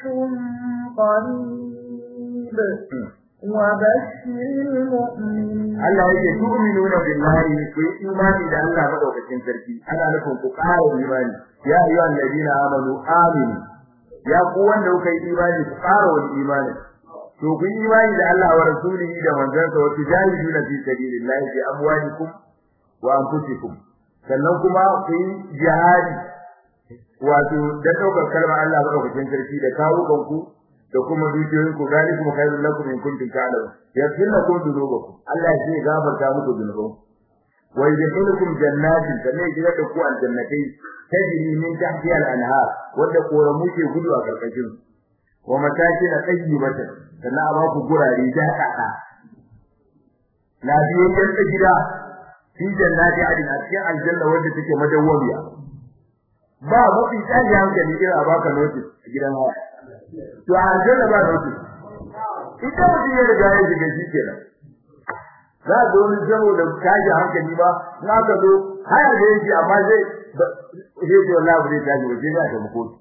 قريب وبشر المؤمنين Allah yake tu'minuna billahi ku yi imani da Allah madaukakin sarki ana nufin ku ƙara imani ya ayyuhan ladina amanu aminu ya ku wanda kuka yi imani ku ƙara wani imani to ku yi imani da Allah wa rasulihi da manzansa wa tujahiduna fi sabilillahi bi amwalikum wa anfusikum sannan kuma ku yi jihadi wato da daukar kalmar Allah madaukakin sarki da kawo kanku da kuma dukiyoyin ku zalikum khairul lakum in kuntum ta'lamun yaghfir lakum dhunubakum Allah ya ce gafarta muku dhunubanku wa yadkhulukum jannatin sannan ya da ku aljannatai tajri min tahtiha al-anhar wanda koramu ke gudu a karkashin wa matakin tayyibatan sannan a ba ku gurare da kada lafiyayyen ta gida fi jannati adin a cikin aljanna wanda take madawwamiya ba mafi tsari hankali irin a baka notice a gidan haya to a aljanna ba notice ita mutum ya riga ya shiga shi kenan za a zo wani zamo da tashi hankali ba na ka zo haya da yake amma zai zai ce wallahi ba zai tashi ba sai ya tafi kotu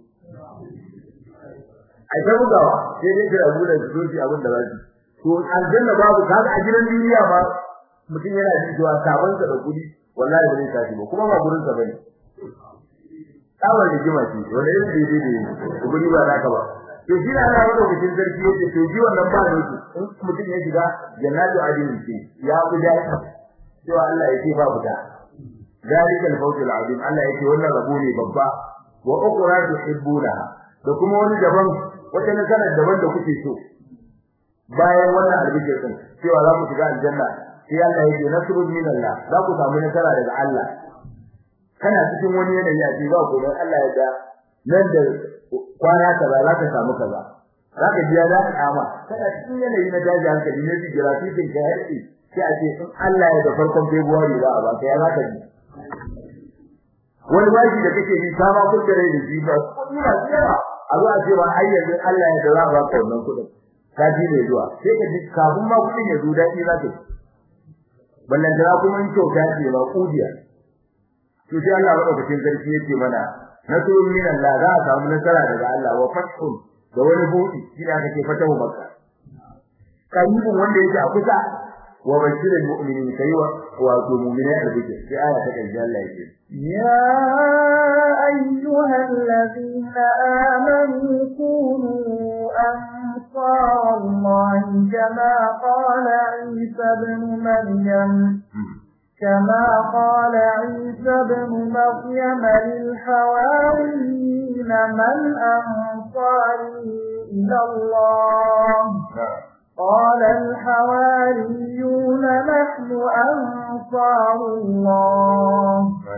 a ta bugawa sai dai kira abu da su shi abin da za su to aljanna babu kaga a gidan duniya ba mutum yana jin cewa sabon sa da kudi wallahi ba zai tashi ba kuma ba gurin sa bane tsawon rigima ce wanda yin daidai da guri ba naka ba to shi na Allah madaukakin sarki yace to ji wannan ba ne in mutum ya shiga jannatu adin ce ya guda cewa Allah yake ba guda zalika al-fawz al-azim Allah yake wannan rabo ne babba wa ukhra tuhibbuna da kuma wani daban wata nasara daban da kuke so bayan wannan albishir din cewa za ku shiga aljanna sai Allah yake nasrun min Allah za ku samu nasara daga Allah kana cikin wani yanayi a ce ba ku dan Allah ya da nan da kwana kaza za ka samu kaza za ka biya da kama kana cikin yanayi na daji hankali ne ji jira sai kin ka yarki sai a ce in Allah ya da farkon February za a ba ka ya za ka ji wani bashi da kake bi ta ma kuskure da shi ba ina tsaya a zuwa ce ba ai yanzu Allah ya dawo ba ka wannan kudin ka ji ne zuwa sai ka ji kafin ma kudin ya zo dadi za ka ballan da kuma in kyauta ce ba kudiya to sai Allah madaukakin sarki yake mana nasrun min Allah za a samu nasara daga Allah wa fathun da wani buɗi shi da aka ce fatahu makka karibin wanda yake a kusa wa bashirul mu'minin kai wa wato mu'minai albishir sai aya ta kai Allah yake يا أيها الذين آمنوا كونوا أنصار الله كما قال عيسى بن مريم كما قال عيسى بن مريم للحواريين من أنصاري إلى الله قال الحواريون نحن أنصار الله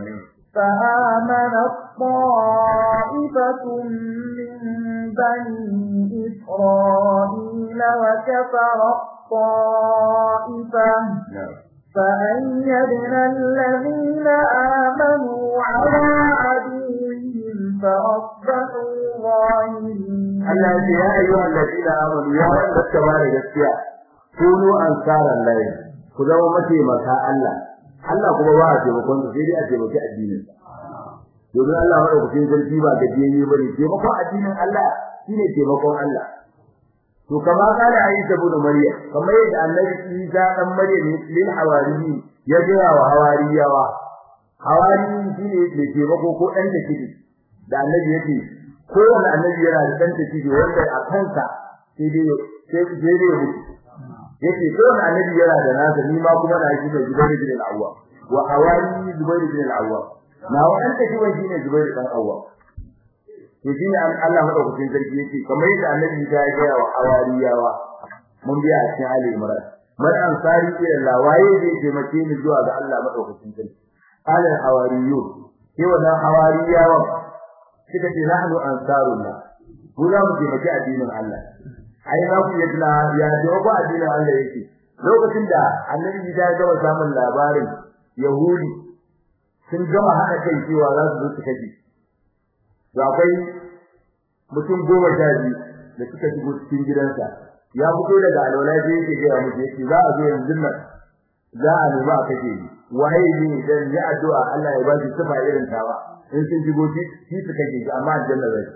فآمنت طائفة من بني إسرائيل وكفر الطائفة فأيدنا الذين آمنوا على عدوهم فأصبحوا ظاهرين Allah ya ce ya ayyuhal ladina amanu ya wanda suka ba da gaskiya kunu ansaran lahi ku zama mataimaka Allah Allah kuma ba a taimakon su sai dai a taimaki addinin domin Allah madaukakin sarki ba gajiyayye bane taimakon addinin Allah shine taimakon Allah to kama kana Isa ibn Maryam kamar yadda Annabi Isa dan Maryam lil hawariyi ya gaya wa hawariyawa hawariyi shine mai taimako ko dan da kidi da Annabi yake kowane annabi yana da dan tafi wanda a kansa sai dai sai sai dai mutu yace kowane annabi yana da nasa ni ma kuma na shi da Zubair bin al-Awwa wa hawari Zubair bin al-Awwa na wannan tafi wani shine Zubair dan Awwa to shine Allah madaukakin sarki yake kamar yadda annabi ya ga wa hawariyawa mun biya a cikin Ali Imran man ansari ila Allah waye zai taimake ni zuwa ga Allah madaukakin sarki qala hawariyun sai wannan hawariyawa suka ce nahnu ansarullah mu za mu taimaki addinin Allah ai za ku yi tuna ya dogo addinin Allah yake lokacin da annabi ya gama samun labarin yahudi sun gama hada kai cewa za su zo su kaje to akwai mutum goma sha biyu da suka shigo cikin gidansa ya fito daga alwala da yake ga musu yake za a zo yanzu nan za a nemi a kaje ni waye ne dan ya addu'a Allah ya ba shi sifa irin tawa in sun shigo shi shi su kake shi amma aljanna zai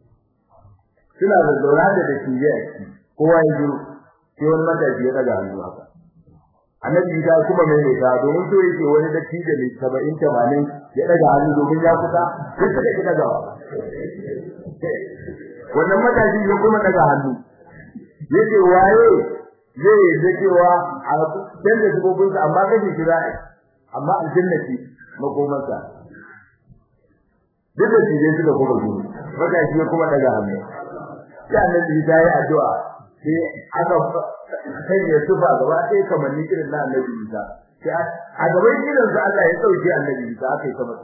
suna da zaura da da shi ya ci kowa ya zo sai wani matashi ya daga hannu haka annabi ta kuma mai mai ta domin so yake wani da tije mai 70 80 ya daga hannu domin ya kusa sai suka kika ga wannan matashi ya kuma daga hannu yace waye zai yi cewa a canza sabobinsa amma kaje shi za'a amma aljanna ce makomarsa duk da tije suka kuma gudu wata shi kuma daga hannu sai annabi ya yi addu'a sai aka sanya tufa gaba sai kamar ni irin na annabi Isa sai a gaban irin sa Allah ya dauke annabi Isa aka yi kamar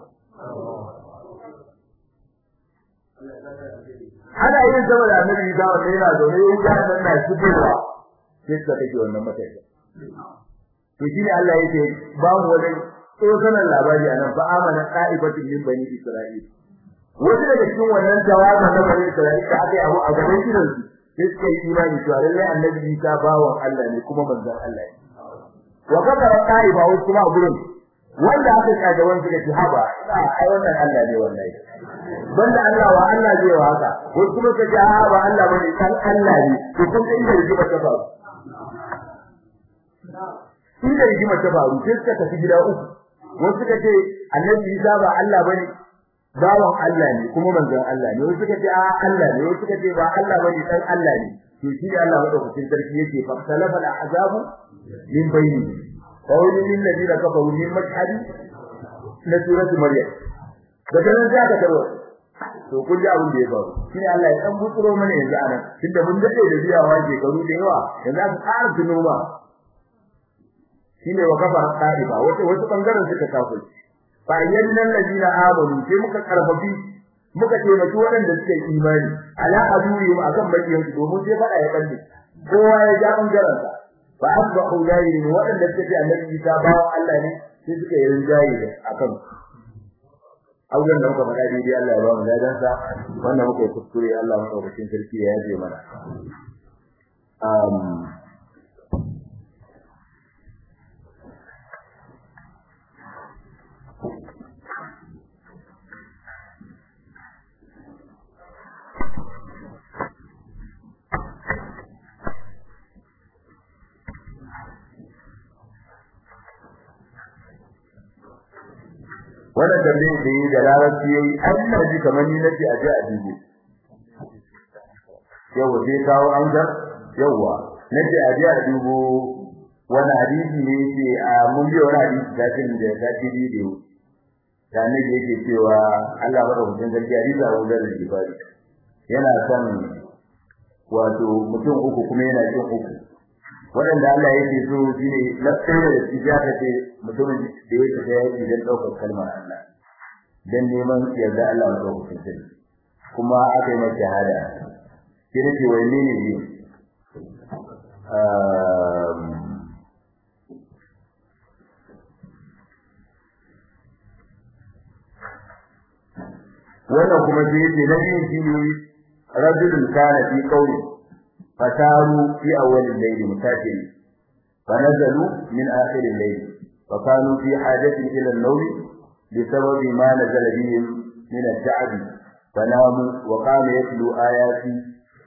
ana yin sama da annabi Isa wanda yana zaune yin ga nan na shigowa sai suka take wannan matsayi to shi ne Allah yake ba mu wani tsokanan labari anan fa amana qa'ibatin min bani Isra'il wasu daga cikin wannan jawabin na bani Isra'il da aka yi abu a gaban gidan su sai suka yi imani cewa lallai annabi Isa bawan Allah ne kuma manzon Allah ne wa kadara qa'iba wasu kuma a gurin wanda aka kaga wanda suka ci haba ai wannan Allah ne wallahi banda Allah wa Allah zai wa haka wasu kuma suka ce a ba Allah bane kan Allah ne to kun ga inda rigima ta faru inda rigima ta faru sai suka tafi gida uku wasu suka ce annabi Isa ba Allah bane bawan Allah ne kuma manzon Allah ne wasu suka ce a Allah ne wasu suka ce ba Allah bane dan Allah ne to shi ne Allah madaukakin sarki yake fa salafa al-azabu min bayni qawli lil ladina kafaru min mashhadi na suratu maryam daga nan sai aka tarwa to kun ji abin da ya faru shi ne Allah ya dan butsuro mana yanzu anan tunda mun dade da biyawa shekaru da yawa yanzu aka ƙara tuno ma shine wa kafara qaiba wato wasu bangaren suka kafirci fa yannan ladina amanu sai muka karfafi muka taimaki waɗanda suka yi imani ala aduri ma akan bakiyan su domin sai fada ya kalle kowa ya ja bangaren sa fa asbahu layin waɗanda suka ce annabi Isa bawa Allah ne sai suka yi rinjaye akan auren da muka faɗa daidai Allah ya ba mu ladan sa wannan muka yi kuskure Allah madaukakin sarki ya yaje mana um wannan tambayar da yi da larabci yayi an na ji kamar ni nace a je a dubo yawa sai kawo an ga yawa nace a je a dubo wani hadisi ne yake a mun biyo wani hadisi da kin da ta ci bidiyo da ne yake cewa Allah madaukakin sarki hadisi a wajen da jibari yana son wato mutum uku kuma yana cin uku waɗanda Allah yake so shine lafiyar da shi ya kace mutumin da yake da yake dan daukar kalmar Allah dan neman yarda Allah ya dauka shi kuma aka yi masa shahada shi ne ce wai ne ne wannan kuma shi yake na yin shi ne rajulun kana fi qawli فساروا في أول الليل مساكين فنزلوا من آخر الليل فكانوا في حاجة إلى النوم بسبب ما نزل بهم من التعب فناموا وقام يتلو آياتي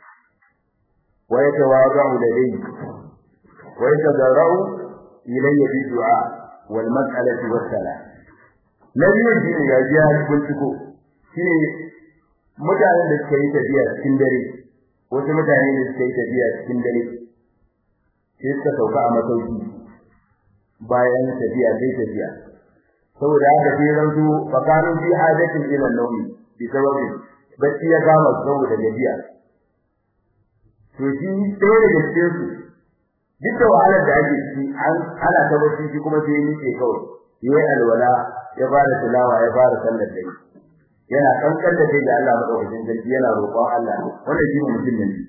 ويتواضع لدي ويتضرع إلي بالدعاء والمسألة والسلام الذي يجب يا جهاز كنتكو شيء mutanen da suka yi tafiya cikin dare wasu mutane ne suka yi tafiya cikin dare sai suka sauka a masauki bayan tafiya sai tafiya saboda haka sai ranzu fakanu fi hajatin ila nawmi bi sababi bacci ya kama saboda gajiya to shi ɗaya daga cikin su duk da wahalar da ake ciki an ana ta bacci shi kuma sai ni ke kawai yayi alwala ya fara tilawa ya fara sallar dare yana kankan da kai da Allah madaukakin sarki yana roƙon Allah wanda shi ne mutum ne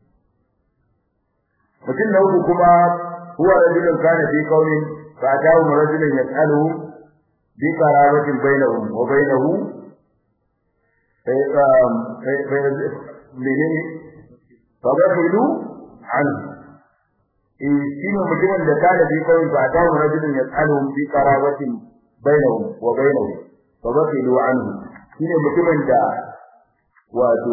mutum na uku kuma huwa rajulun kana fi qawlin fa ta'u rajulun yas'aluhu bi qarabatin bainahum wa bainahu fa menene fa bahilu an in shi ne mutumin da kana fi qawlin fa ta'u rajulun yas'aluhu bi qarabatin bainahum wa bainahu fa bahilu anhu shine mutumin da wato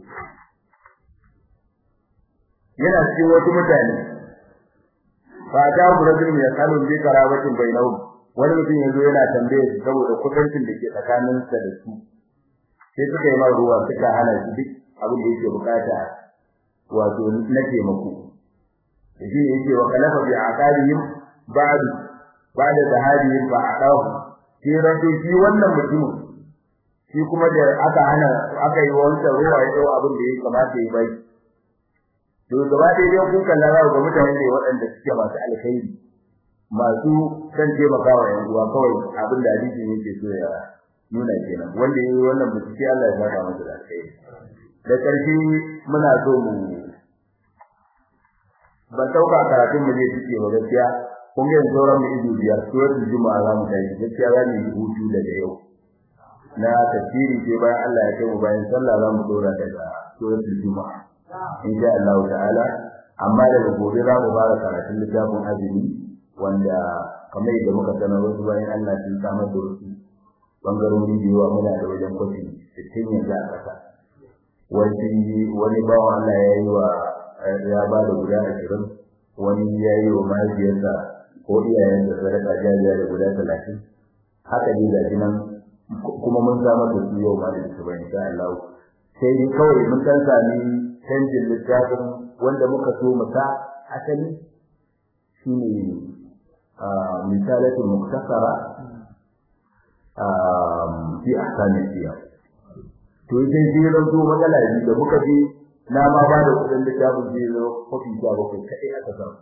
yana cikin wasu mutane fa ta rajul ya kalu bi karabatin bainahum wani mutum yanzu yana tambaye su saboda kudancin da ke tsakanin sa da su sai suka yi mai ruwa suka hana shi duk abin da yake bukata wato na taimako shi ne yake wa kalafa bi aqalihim ba'd ba'da zahadihim fa aqahu sai rato shi wannan mutumin shi kuma da aka hana aka yi wanda ruwa ya dau abin da ya kamata ya bai to gaba da dai kun kalla za ga mutane ne waɗanda suke masu alkhairi masu san taimakawa yan uwa kawai abin da hadisi yake so ya nuna kenan wanda yayi wannan bincike Allah ya saka masa da alkhairi da ƙarshe muna so mu ban dauka karatun mu zai cike wa gaskiya kun ga sauran mu ido biyar suratul juma'a za mu kai gaskiya za mu yi hutu daga yau na tafsiri sai bayan Allah ya kai mu bayan sallah za mu dora daga suratul juma'a insha Allah ta'ala amma daga gobe za mu fara karatun littafin azumi wanda kamar yadda muka sanar wasu bayan Allah sun samar da wasu bangarori da yawa muna da wajen kwafi sittin yanzu a ƙasa wani wani bawan Allah ya yi wa ya ba da guda ashirin wani ya yi wa mahaifiyarsa ko iyayensa sadaka jariya da guda talatin haka ne ga nan kuma mun samar da su yau ma da su bayan insha Allah sai dai kawai mun san sami canjin littafin wanda muka so mu sa asali shine misalatul muktasara fi ahkam siyar to sai dai ran zo magana ne da muka je na ma ba da kudin littafin zai zo kofi ta bakwai kai aka samu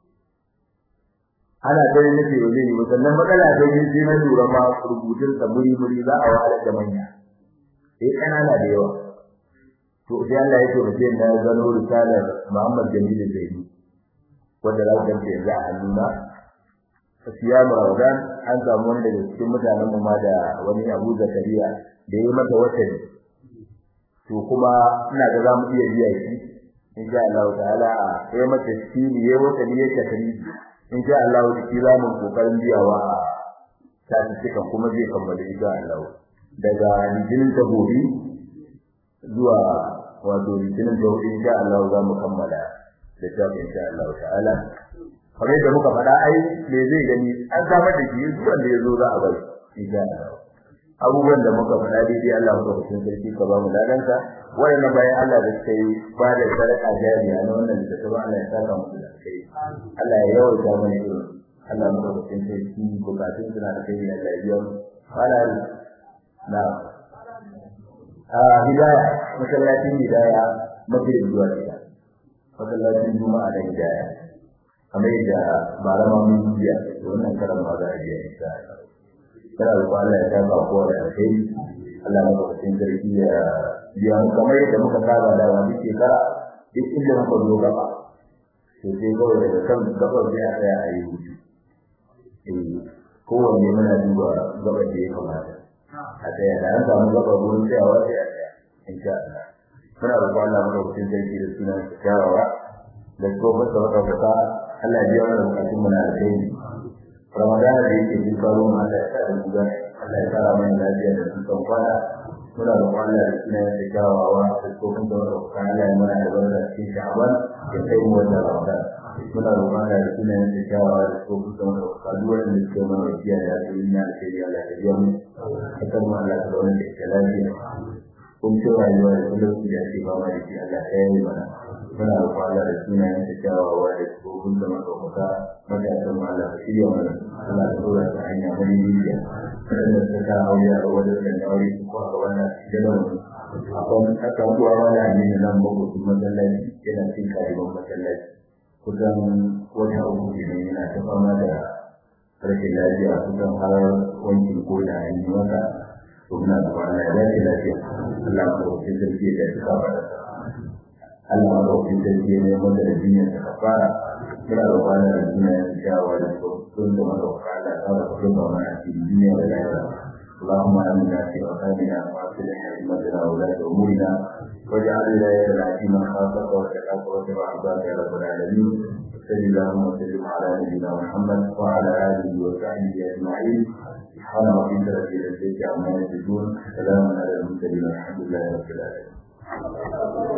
ana ganin nake ba zai yi ba sannan matsala ta yi sai na lura ma rubutun sa muri muri za a wahala da manya sai kanana da yawa to sai Allah ya ce mutum na gano risalar Muhammad Jamil Zaini wanda za ku ganta yanzu a hannuna siyamu ramadan an samu wani daga cikin mutanen mu ma da wani Abu Zakariya da yayi mata wata to kuma ina ga za mu iya biya shi insha Allah ta'ala a yayi mata shi ne yayi wata ne ta kari insha Allah da shi za mu kokarin biyawa ta cikin kuma zai kammala insha Allah daga litinin ta gobe zuwa wato litinin ta gobe insha Allah za mu kammala da ta insha Allah ta'ala kamar yadda muka faɗa ai me zai gani an samar da shi zuwa da yazo za a bari insha Allah abubuwan da muka faɗa daidai Allah muka kusin sarki ka ba mu ladanka wayannan bayan Allah da suka yi ba da sadaka jariya na wannan da ta ba Allah ya saka musu da kai Allah ya yawaita mana irin Allah muka kusin sarki bukatun suna da kai Allah ya biya mu wala na a hidaya masallacin hidaya mafi zuwa gida masallacin juma'a da hidaya kamar yadda malama mun biya wannan karan ma za a biya insha Allah kana da Allah ya saka kowa da kai Allah ya baka cikin sarki ya biya mu kamar yadda muka saba da wani shekara duk inda muka zo gaba to sai kawai daga kan gabar sai a tsaya a yi hutu eh kowanne muna duba gabar da ya kamata a tsaya da an samu gabar wurin tsayawa sai a tsaya insha Allah muna roƙon Allah mu cikin sarki da sunan kyawawa da kuma masa wata fata Allah ya biya mana bukatun mu na alheri Ramadan da yake cikin karo mu Allah ya sa da guda Allah ya fara mana lafiya da dukkan kwana muna roƙon Allah da sunan da kyawawa da kuma da wata fata Allah ya mana albarka cikin Sha'ban ya kai mu wannan Ramadan muna roƙon Allah da sunan da kyawawa da kuma da wata fata duk wanda suke mana wasiya da asirin na alheri Allah ya biya mu akan mu Allah da wannan da lafiya kun ci rayuwa da kullum da ake ba da shi Allah ya yi mana muna roƙon Allah da sunayen da kyawawa da tsohon da makamuka matasan mu Allah ya shirya mana Allah ya dora ta hanya mai niyya wanda ta ka aure a wajen da ya aure ko a wannan gidan mu akwai aka kuwa wani amini nan bako su masallaci yana cin kariban masallaci kusan wata uku kenan yana ta fama da rashin lafiya kusan har wankin ko da an yi masa muna da kwana ya dace lafiya Allah ya ɗauki sarki da ya saka ba Allah ya ɗauki sarki ne wanda da jinya ta kafara muna da kwana da jinya ya shawa da sun da maka kwana ta da kuma ba mana cikin jinya da lafiya اللهم آمنا في أوطاننا وأصلح أئمتنا وولاة أمورنا واجعل ولايتنا في من خافك واتقاك واتبع عبادك يا رب العالمين وصل اللهم وسلم على نبينا محمد وعلى آله وصحبه أجمعين سبحان ربك رب العزة عما يصفون سلام على المرسلين والحمد لله رب العالمين